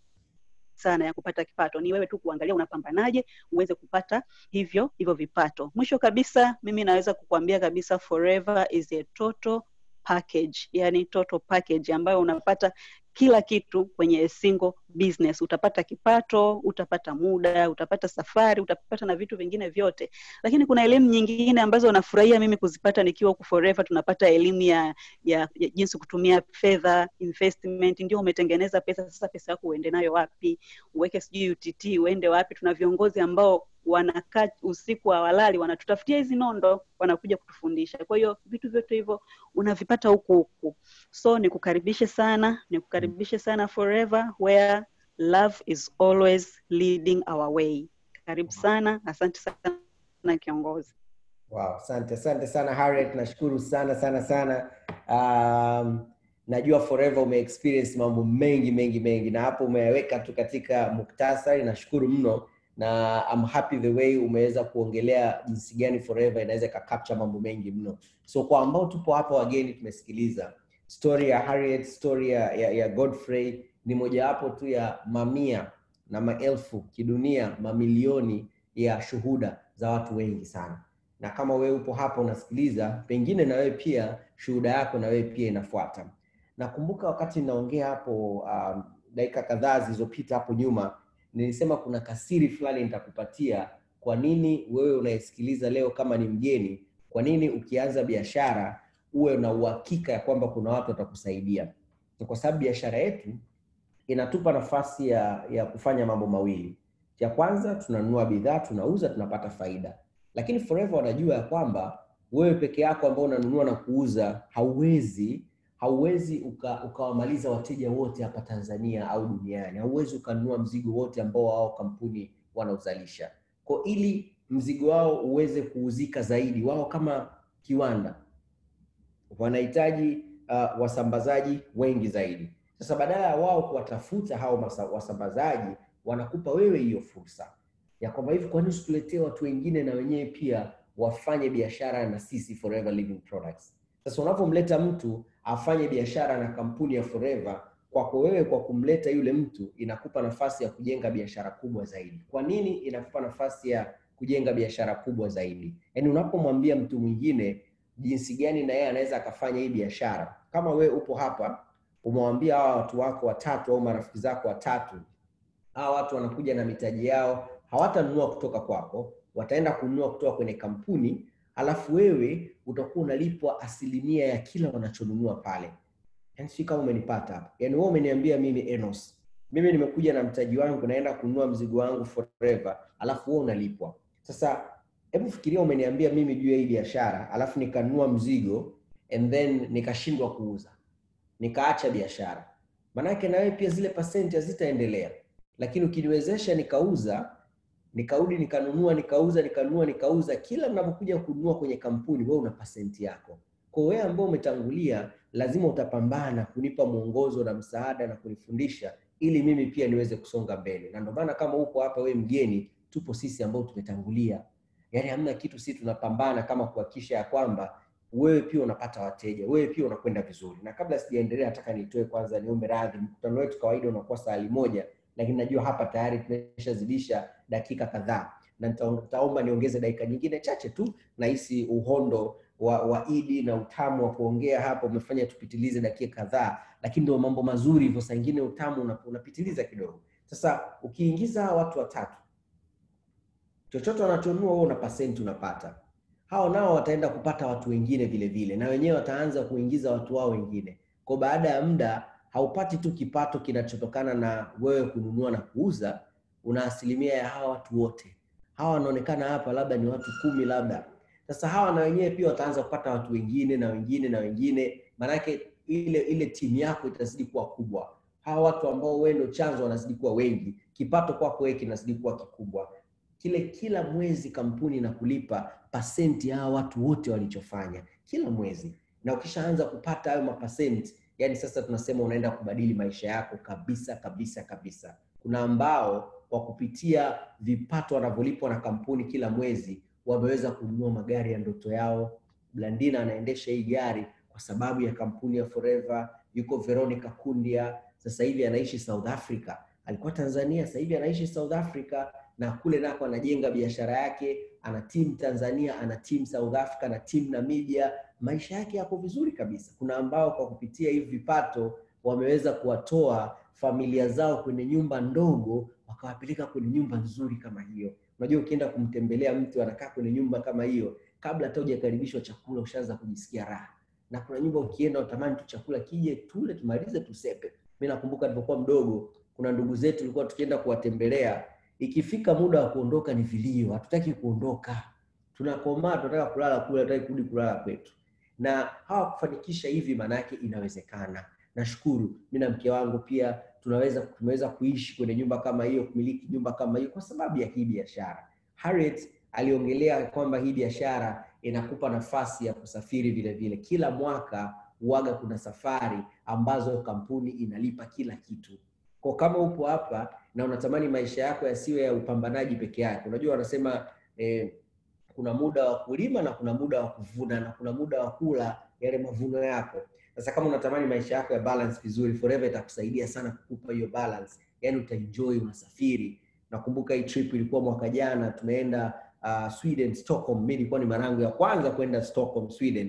sana ya kupata kipato ni wewe tu kuangalia unapambanaje uweze kupata hivyo hivyo vipato mwisho kabisa mimi naweza kukuambia kabisa forever is a total package yani total package ambayo unapata kila kitu kwenye a single business utapata kipato utapata muda utapata safari utapata na vitu vingine vyote lakini kuna elimu nyingine ambazo nafurahia mimi kuzipata nikiwa huku forever tunapata elimu ya, ya, ya jinsi kutumia fedha investment ndio umetengeneza pesa sasa pesa yako uende nayo wapi uweke sijui utt uende wapi tuna viongozi ambao wanakaa usiku hawalali wanatutafutia hizi nondo wanakuja kutufundisha kwa hiyo vitu vyote hivyo unavipata huku huku so nikukaribishe sana nikukaribishe sana forever where love is always leading our way karibu sana asante sana kiongozi Wow, asante asante sana Harriet, nashukuru sana sana sana. Um, najua forever ume experience mambo mengi mengi mengi na hapo umeyaweka tu katika muktasari nashukuru mno na I'm happy the way umeweza kuongelea jinsi gani forever inaweza ikacapture mambo mengi mno so kwa ambao tupo hapa wageni tumesikiliza story ya harriet story ya, ya, ya godfrey ni mojawapo tu ya mamia na maelfu kidunia mamilioni ya shuhuda za watu wengi sana na kama wewe upo hapa unasikiliza pengine na wewe pia shuhuda yako na wewe pia inafuata nakumbuka wakati naongea hapo um, dakika kadhaa zilizopita hapo nyuma nilisema kuna kasiri fulani nitakupatia kwa nini wewe unayesikiliza leo kama ni mgeni kwa nini ukianza biashara uwe na uhakika ya kwamba kuna watu watakusaidia Ni kwa sababu biashara yetu inatupa nafasi ya, ya kufanya mambo mawili cha kwanza tunanunua bidhaa tunauza tunapata faida lakini forever wanajua ya kwamba wewe peke yako ambao unanunua na kuuza hauwezi hauwezi uka- ukawamaliza wateja wote hapa tanzania au duniani hauwezi ukanunua mzigo wote ambao wao kampuni wanaozalisha kwa ili mzigo wao uweze kuuzika zaidi wao kama kiwanda wanahitaji uh, wasambazaji wengi zaidi sasa badala ya wao kuwatafuta hao masa- wasambazaji wanakupa wewe hiyo fursa ya kwamba hivi kwa nini usituletee watu wengine na wenyewe pia wafanye biashara na sisi forever living products sasa unapomleta mtu afanye biashara na kampuni ya forever kwako wewe kwa kumleta yule mtu inakupa nafasi ya kujenga biashara kubwa zaidi kwa nini inakupa nafasi ya kujenga biashara kubwa zaidi yaani unapomwambia mtu mwingine jinsi gani na yeye anaweza akafanya hii biashara kama wewe upo hapa umewambia hawa watu wako watatu au marafiki zako watatu hawa watu wanakuja na mitaji yao hawatanunua kutoka kwako wataenda kununua kutoka kwenye kampuni alafu wewe utakuwa unalipwa asilimia ya kila wanachonunua pale yani sijui kama umenipata hapa yani wewe umeniambia mimi enos mimi nimekuja na mtaji wangu naenda kununua mzigo wangu forever alafu wewe unalipwa sasa hebu fikiria umeniambia mimi juu ya hii biashara alafu nikanunua mzigo and then nikashindwa kuuza nikaacha biashara manake na wewe pia zile pasenti hazitaendelea lakini ukiniwezesha nikauza nikarudi nikanunua nikauza nikanunua nikauza kila mnapokuja kununua kwenye kampuni wewe una pasenti yako kwa wewe ambao umetangulia lazima utapambana kunipa mwongozo na msaada na kunifundisha ili mimi pia niweze kusonga mbele na ndio maana kama upo hapa wewe mgeni tupo sisi ambao tumetangulia yaani hamna kitu sisi tunapambana kama kuhakikisha ya kwamba wewe pia unapata wateja wewe pia unakwenda vizuri na kabla sijaendelea nataka nitoe kwanza niombe radhi mkutano wetu kawaida unakuwa saa moja lakini najua hapa tayari tumeshazidisha dakika kadhaa na nita- nitaomba niongeze dakika nyingine chache tu nahisi uhondo wa, wa idi na utamu wa kuongea hapa umefanya tupitilize dakika kadhaa lakini ndio mambo mazuri hivyo saa ingine utamu una- unapitiliza kidogo sasa ukiingiza hawa watu watatu chochote wanachonunua wewe una pasenti unapata hao nao wataenda kupata watu wengine vile vile na wenyewe wataanza kuingiza watu wao wengine kwa baada ya muda haupati tu kipato kinachotokana na wewe kununua na kuuza una asilimia ya hawa watu wote hawa wanaonekana hapa labda ni watu kumi labda sasa hawa na wenyewe pia wataanza kupata watu wengine na wengine na wengine maanake ile ile timu yako itazidi kuwa kubwa hawa watu ambao wewe ndio chanzo wanazidi kuwa wengi kipato kwako wewe kinazidi kuwa kikubwa kile kila mwezi kampuni inakulipa pasenti ya hawa watu wote walichofanya kila mwezi na ukishaanza kupata hayo mapasenti yani sasa tunasema unaenda kubadili maisha yako kabisa kabisa kabisa kuna ambao kwa kupitia vipato wanavyolipwa na kampuni kila mwezi wameweza kununua magari ya ndoto yao blandina anaendesha hii gari kwa sababu ya kampuni ya forever yuko veronica kundia sasa hivi anaishi south africa alikuwa tanzania sasa hivi anaishi south africa na kule nako anajenga biashara yake ana team tanzania ana team south africa na team namibia maisha yake yako vizuri kabisa kuna ambao kwa kupitia hivi vipato wameweza kuwatoa familia zao kwenye nyumba ndogo wakawapeleka kwenye nyumba nzuri kama hiyo unajua ukienda kumtembelea mtu anakaa kwenye nyumba kama hiyo kabla hata hujakaribishwa chakula ushaanza kujisikia raha na kuna nyumba ukienda utamani tu chakula kije tule tumalize tusepe mi nakumbuka nilipokuwa mdogo kuna ndugu zetu tulikuwa tukienda kuwatembelea ikifika muda wa kuondoka ni vilio hatutaki kuondoka tunakomaa tunataka kulala kule hatutaki kurudi kulala kwetu na hawakufanikisha hivi maana yake inawezekana nashukuru mi na mke wangu pia tunaweza tumeweza kuishi kwenye nyumba kama hiyo kumiliki nyumba kama hiyo kwa sababu ya hii biashara harriet aliongelea kwamba hii biashara inakupa nafasi ya kusafiri vile vile kila mwaka uwaga kuna safari ambazo kampuni inalipa kila kitu kwa kama upo hapa na unatamani maisha yako yasiwe ya upambanaji peke yake unajua wanasema eh, kuna muda wa kulima na kuna muda wa kuvuna na kuna muda wa kula yale mavuno yako sasa kama unatamani maisha yako ya balance vizuri forever itakusaidia sana kukupa hiyo balance yani utaenjoy unasafiri nakumbuka hii trip ilikuwa mwaka jana tumeenda uh, sweden stockholm mi ilikuwa ni mara yangu ya kwanza kwenda stockholm sweden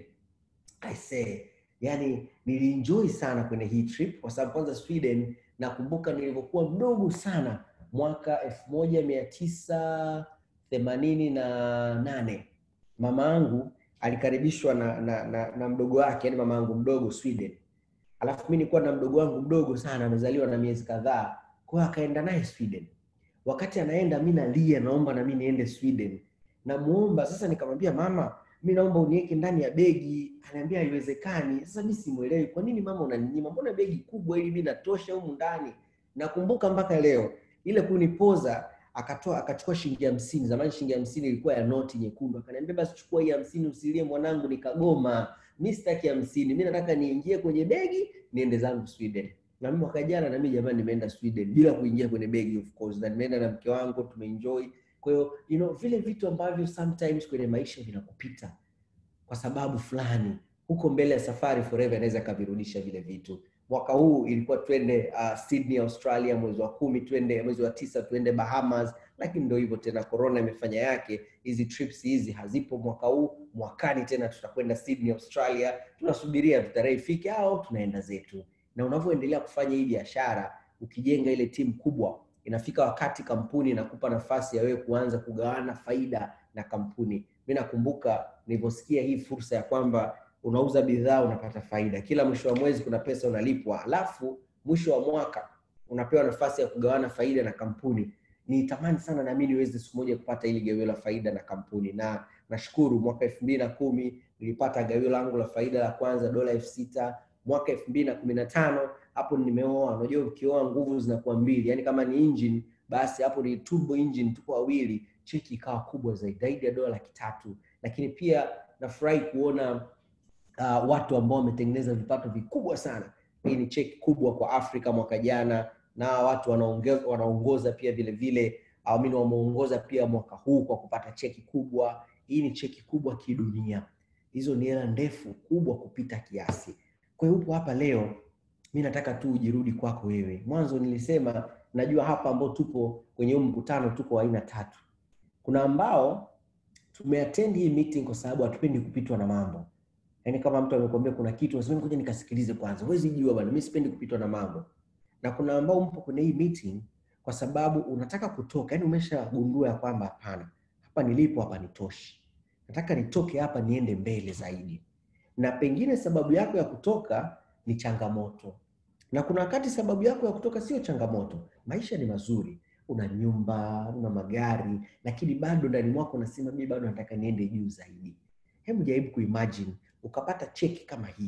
I say, yani nilienjoy sana kwenye hii trip kwa sababu kwanza sweden nakumbuka nilivyokuwa mdogo sana mwaka elfu moja mia tisa themanini na nane mama yangu alikaribishwa na, na, na, na mdogo wake yani mama yangu mdogo sweden alafu mi nilikuwa na mdogo wangu mdogo sana amezaliwa na miezi kadhaa kwa hiyo akaenda naye sweden wakati anaenda mi nalia naomba na mi niende sweden namuomba sasa nikamwambia mama mi naomba uniweke ndani ya begi anaambia haiwezekani sasa mi simwelewi kwa nini mama unaninyima mbona begi kubwa ili mi natosha humu ndani nakumbuka mpaka leo ile kunipoza akatoa akachukua shilingi hamsini zamani shilingi hamsini ilikuwa ya noti nyekundu akaniambia basi chukua hii hamsini usilie mwanangu nikagoma mi sitaki hamsini mi nataka niingie kwenye begi niende zangu sweden na mimi mwaka jana na mimi jamani nimeenda sweden bila kuingia kwenye begi of course na nimeenda na mke wangu tumeenjoy kwa hiyo you know, vile vitu ambavyo sometimes kwenye maisha vinakupita kwa sababu fulani huko mbele ya safari forever inaweza ikavirudisha vile vitu mwaka huu ilikuwa twende uh, sydney australia mwezi wa kumi twende mwezi wa tisa tuende bahamas lakini ndo hivyo tena corona imefanya yake hizi trips hizi hazipo mwaka huu mwakani tena tutakwenda sydney australia tunasubiria tutarehe ifike au tunaenda zetu na unavyoendelea kufanya hii biashara ukijenga ile timu kubwa inafika wakati kampuni inakupa nafasi ya wewe kuanza kugawana faida na kampuni mi nakumbuka nilivyosikia hii fursa ya kwamba unauza bidhaa unapata faida kila mwisho wa mwezi kuna pesa unalipwa alafu mwisho wa mwaka unapewa nafasi ya kugawana faida na kampuni nitamani sana nami niweze siku moja kupata ili gawio la faida na kampuni na nashukuru mwaka elfu mbili na kumi nilipata gawio langu la faida la kwanza dola elfu sita mwaka elfu mbili na kumi na tano hapo nimeoa unajua ukioa nguvu zinakuwa mbili yani kama ni engine basi hapo ni turbo engine tuko wawili cheki ikawa kubwa zaidi zaidi ya dola laki tatu lakini pia nafurahi kuona uh, watu ambao wametengeneza vipato vikubwa sana hii ni cheki kubwa kwa afrika mwaka jana na watu wanaonge- wanaongoza pia vile vile amini wameongoza pia mwaka huu kwa kupata cheki kubwa hii ni cheki kubwa kidunia hizo ni hela ndefu kubwa kupita kiasi kwa hiyo upo hapa leo mi nataka tu ujirudi kwako wewe mwanzo nilisema najua hapa ambao tupo kwenye huu mkutano tuko aina tatu kuna ambao tumeattend hii meeting kwa sababu hatupendi kupitwa na mambo yaani kama mtu amekwambia kuna kitu unasema ngoja nikasikilize kwanza huwezi jua bana mi sipendi kupitwa na mambo na kuna ambao mpo kwenye hii meeting kwa sababu unataka kutoka yani umeshagundua ya kwamba hapana hapa nilipo hapa nitoshi nataka nitoke hapa niende mbele zaidi na pengine sababu yako ya kutoka ni changamoto na kuna wakati sababu yako ya kutoka sio changamoto maisha ni mazuri una nyumba una magari lakini bado ndani mwako unasema mi bado nataka niende juu zaidi hebu jaribu kuimagine ukapata cheki kama hii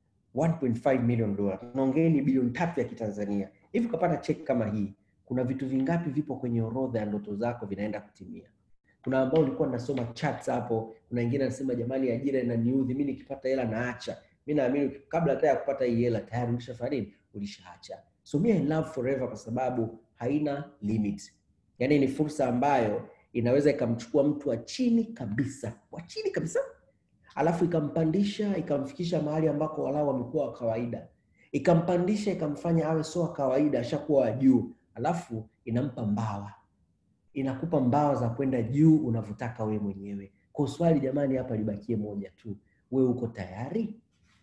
1.5 million dola naongeeni bilioni tatu ya kitanzania hivi ukapata cheki kama hii kuna vitu vingapi vipo kwenye orodha ya ndoto zako vinaenda kutimia kuna ambao ulikuwa nasoma charts hapo kuna wengine anasema jamani ajira inaniudhi mi nikipata hela naacha mi naamini kabla hata ya kupata hii hela tayari ulishafanya nini ulishaacha so me I love forever kwa sababu haina limit yaani ni fursa ambayo inaweza ikamchukua mtu wa chini kabisa wa chini kabisa alafu ikampandisha ikamfikisha mahali ambako walau amekuwa wa kawaida ikampandisha ikamfanya awe sio wa kawaida ashakuwa wa juu alafu inampa mbawa inakupa mbawa za kwenda juu unavyotaka wewe mwenyewe kwa swali jamani hapa libakie moja tu wewe uko tayari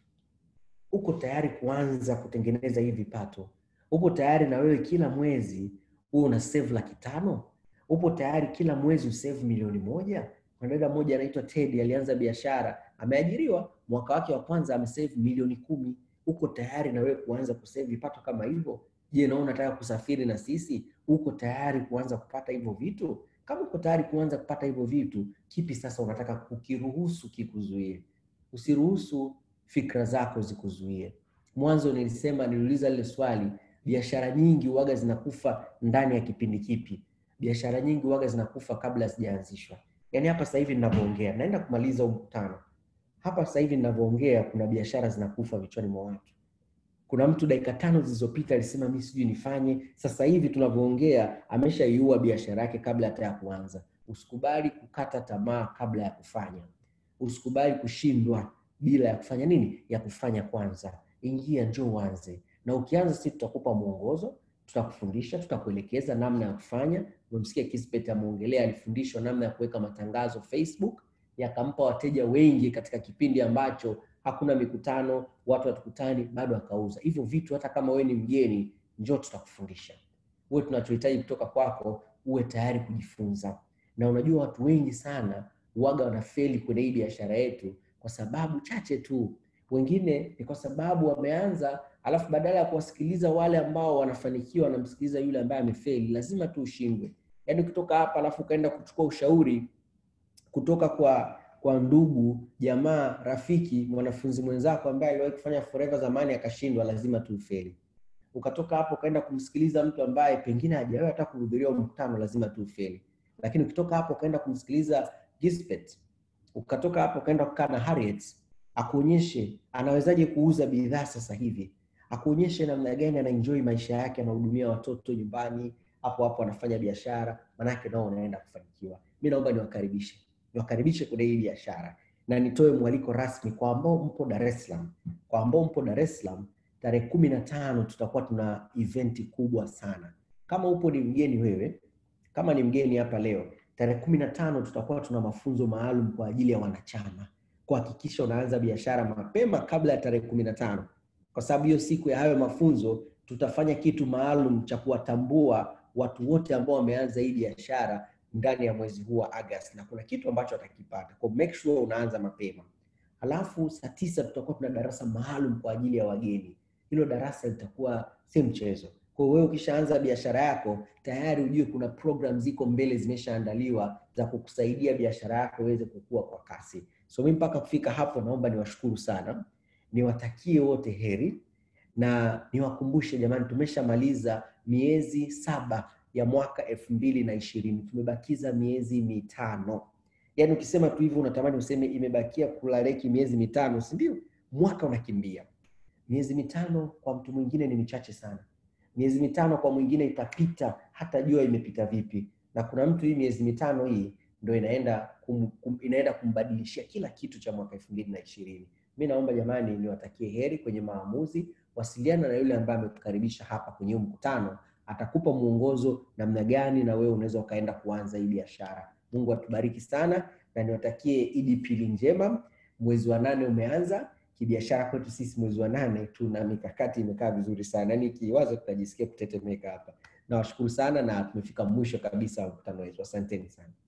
uko tayari kuanza kutengeneza hii vipato upo tayari na wewe kila mwezi huwe una save laki tano upo tayari kila mwezi usave milioni moja mwanadada mmoja anaitwa Teddy alianza biashara ameajiriwa mwaka wake wa kwanza amesave milioni kumi uko tayari na wewe kuanza kusave vipato kama hivyo je na unataka kusafiri na sisi uko tayari kuanza kupata hivyo vitu kama uko tayari kuanza kupata hivyo vitu kipi sasa unataka kukiruhusu kikuzuie usiruhusu fikra zako zikuzuie mwanzo nilisema niliuliza lile swali biashara nyingi uwaga zinakufa ndani ya kipindi kipi biashara nyingi uwaga zinakufa kabla hazijaanzishwa yaani hapa sasa hivi ninavyoongea naenda kumaliza huu mkutano hapa sasa hivi ninavyoongea kuna biashara zinakufa vichwani mwa watu kuna mtu dakika tano zilizopita alisema mi sijui nifanye sasa hivi tunavyoongea ameshaiua biashara yake kabla hata ya kuanza usikubali kukata tamaa kabla ya kufanya usikubali kushindwa bila ya kufanya nini ya kufanya kwanza ingia njoo uanze na ukianza sisi tutakupa mwongozo tutakufundisha tutakuelekeza namna ya kufanya umemsikia Kisbet ameongelea alifundishwa namna ya kuweka matangazo facebook yakampa wateja wengi katika kipindi ambacho hakuna mikutano watu hatukutani bado akauza hivyo vitu hata kama wewe ni mgeni njoo tutakufundisha uwe tunachohitaji kutoka kwako uwe tayari kujifunza na unajua watu wengi sana waga wanafeli kwenye hii biashara yetu kwa sababu chache tu wengine ni kwa sababu wameanza alafu badala ya kuwasikiliza wale ambao wanafanikiwa wanamsikiliza yule ambaye amefeli lazima tu ushindwe yaani ukitoka hapa alafu ukaenda kuchukua ushauri kutoka kwa kwa ndugu jamaa rafiki mwanafunzi mwenzako ambaye aliwahi kufanya forever zamani akashindwa lazima tu ufeli ukatoka hapo ukaenda kumsikiliza mtu ambaye pengine hajawahi hata kuhudhuria huo mkutano lazima tu ufeli lakini ukitoka hapo ukaenda kumsikiliza Gisbert ukatoka hapo ukaenda kukaa na Harriet akuonyeshe anawezaje kuuza bidhaa sasa hivi akuonyeshe namna gani anaenjoy maisha yake anahudumia watoto nyumbani hapo hapo anafanya biashara manake nao unaenda kufanikiwa mi naomba niwakaribishe niwakaribishe kwenye hii biashara na nitoe mwaliko rasmi kwa ambao mpo Dar es Salaam kwa ambao mpo Dar es Salaam tarehe kumi na tano tutakuwa tuna eventi kubwa sana kama upo ni mgeni wewe kama ni mgeni hapa leo tarehe kumi na tano tutakuwa tuna mafunzo maalum kwa ajili ya wanachama kuhakikisha unaanza biashara mapema kabla ya tarehe kumi na tano kwa sababu hiyo siku ya hayo mafunzo tutafanya kitu maalum cha kuwatambua watu wote ambao wameanza hii biashara ndani ya mwezi huu wa August na kuna kitu ambacho atakipata. Kwa make sure unaanza mapema. Halafu saa tisa tutakuwa tuna darasa maalum kwa ajili ya wageni. Hilo darasa litakuwa si mchezo. Kwa hiyo wewe ukishaanza biashara yako tayari ujue kuna program ziko mbele zimeshaandaliwa za kukusaidia biashara yako iweze kukua kwa kasi. So mimi mpaka kufika hapo, naomba niwashukuru sana, niwatakie wote heri na niwakumbushe jamani, tumeshamaliza miezi saba ya mwaka elfu mbili na ishirini tumebakiza miezi mitano. Yaani ukisema tu hivyo unatamani useme imebakia kulareki miezi mitano, si ndio? Mwaka unakimbia. Miezi mitano kwa mtu mwingine ni michache sana. Miezi mitano kwa mwingine itapita hata jua imepita vipi, na kuna mtu hii miezi mitano hii ndo inaenda kum, kum, inaenda kumbadilishia kila kitu cha mwaka elfu mbili na ishirini. Mi naomba jamani, niwatakie heri kwenye maamuzi. Wasiliana na yule ambaye amekukaribisha hapa kwenye huu mkutano, atakupa mwongozo namna gani na wewe unaweza ukaenda kuanza hii biashara. Mungu atubariki sana na niwatakie Idi Pili njema. Mwezi wa nane umeanza kibiashara kwetu sisi, mwezi wa nane tuna mikakati imekaa vizuri sana, yaani kiwazo tunajisikia kutetemeka hapa. Nawashukuru sana na tumefika mwisho kabisa wa mkutano wetu. Asanteni sana.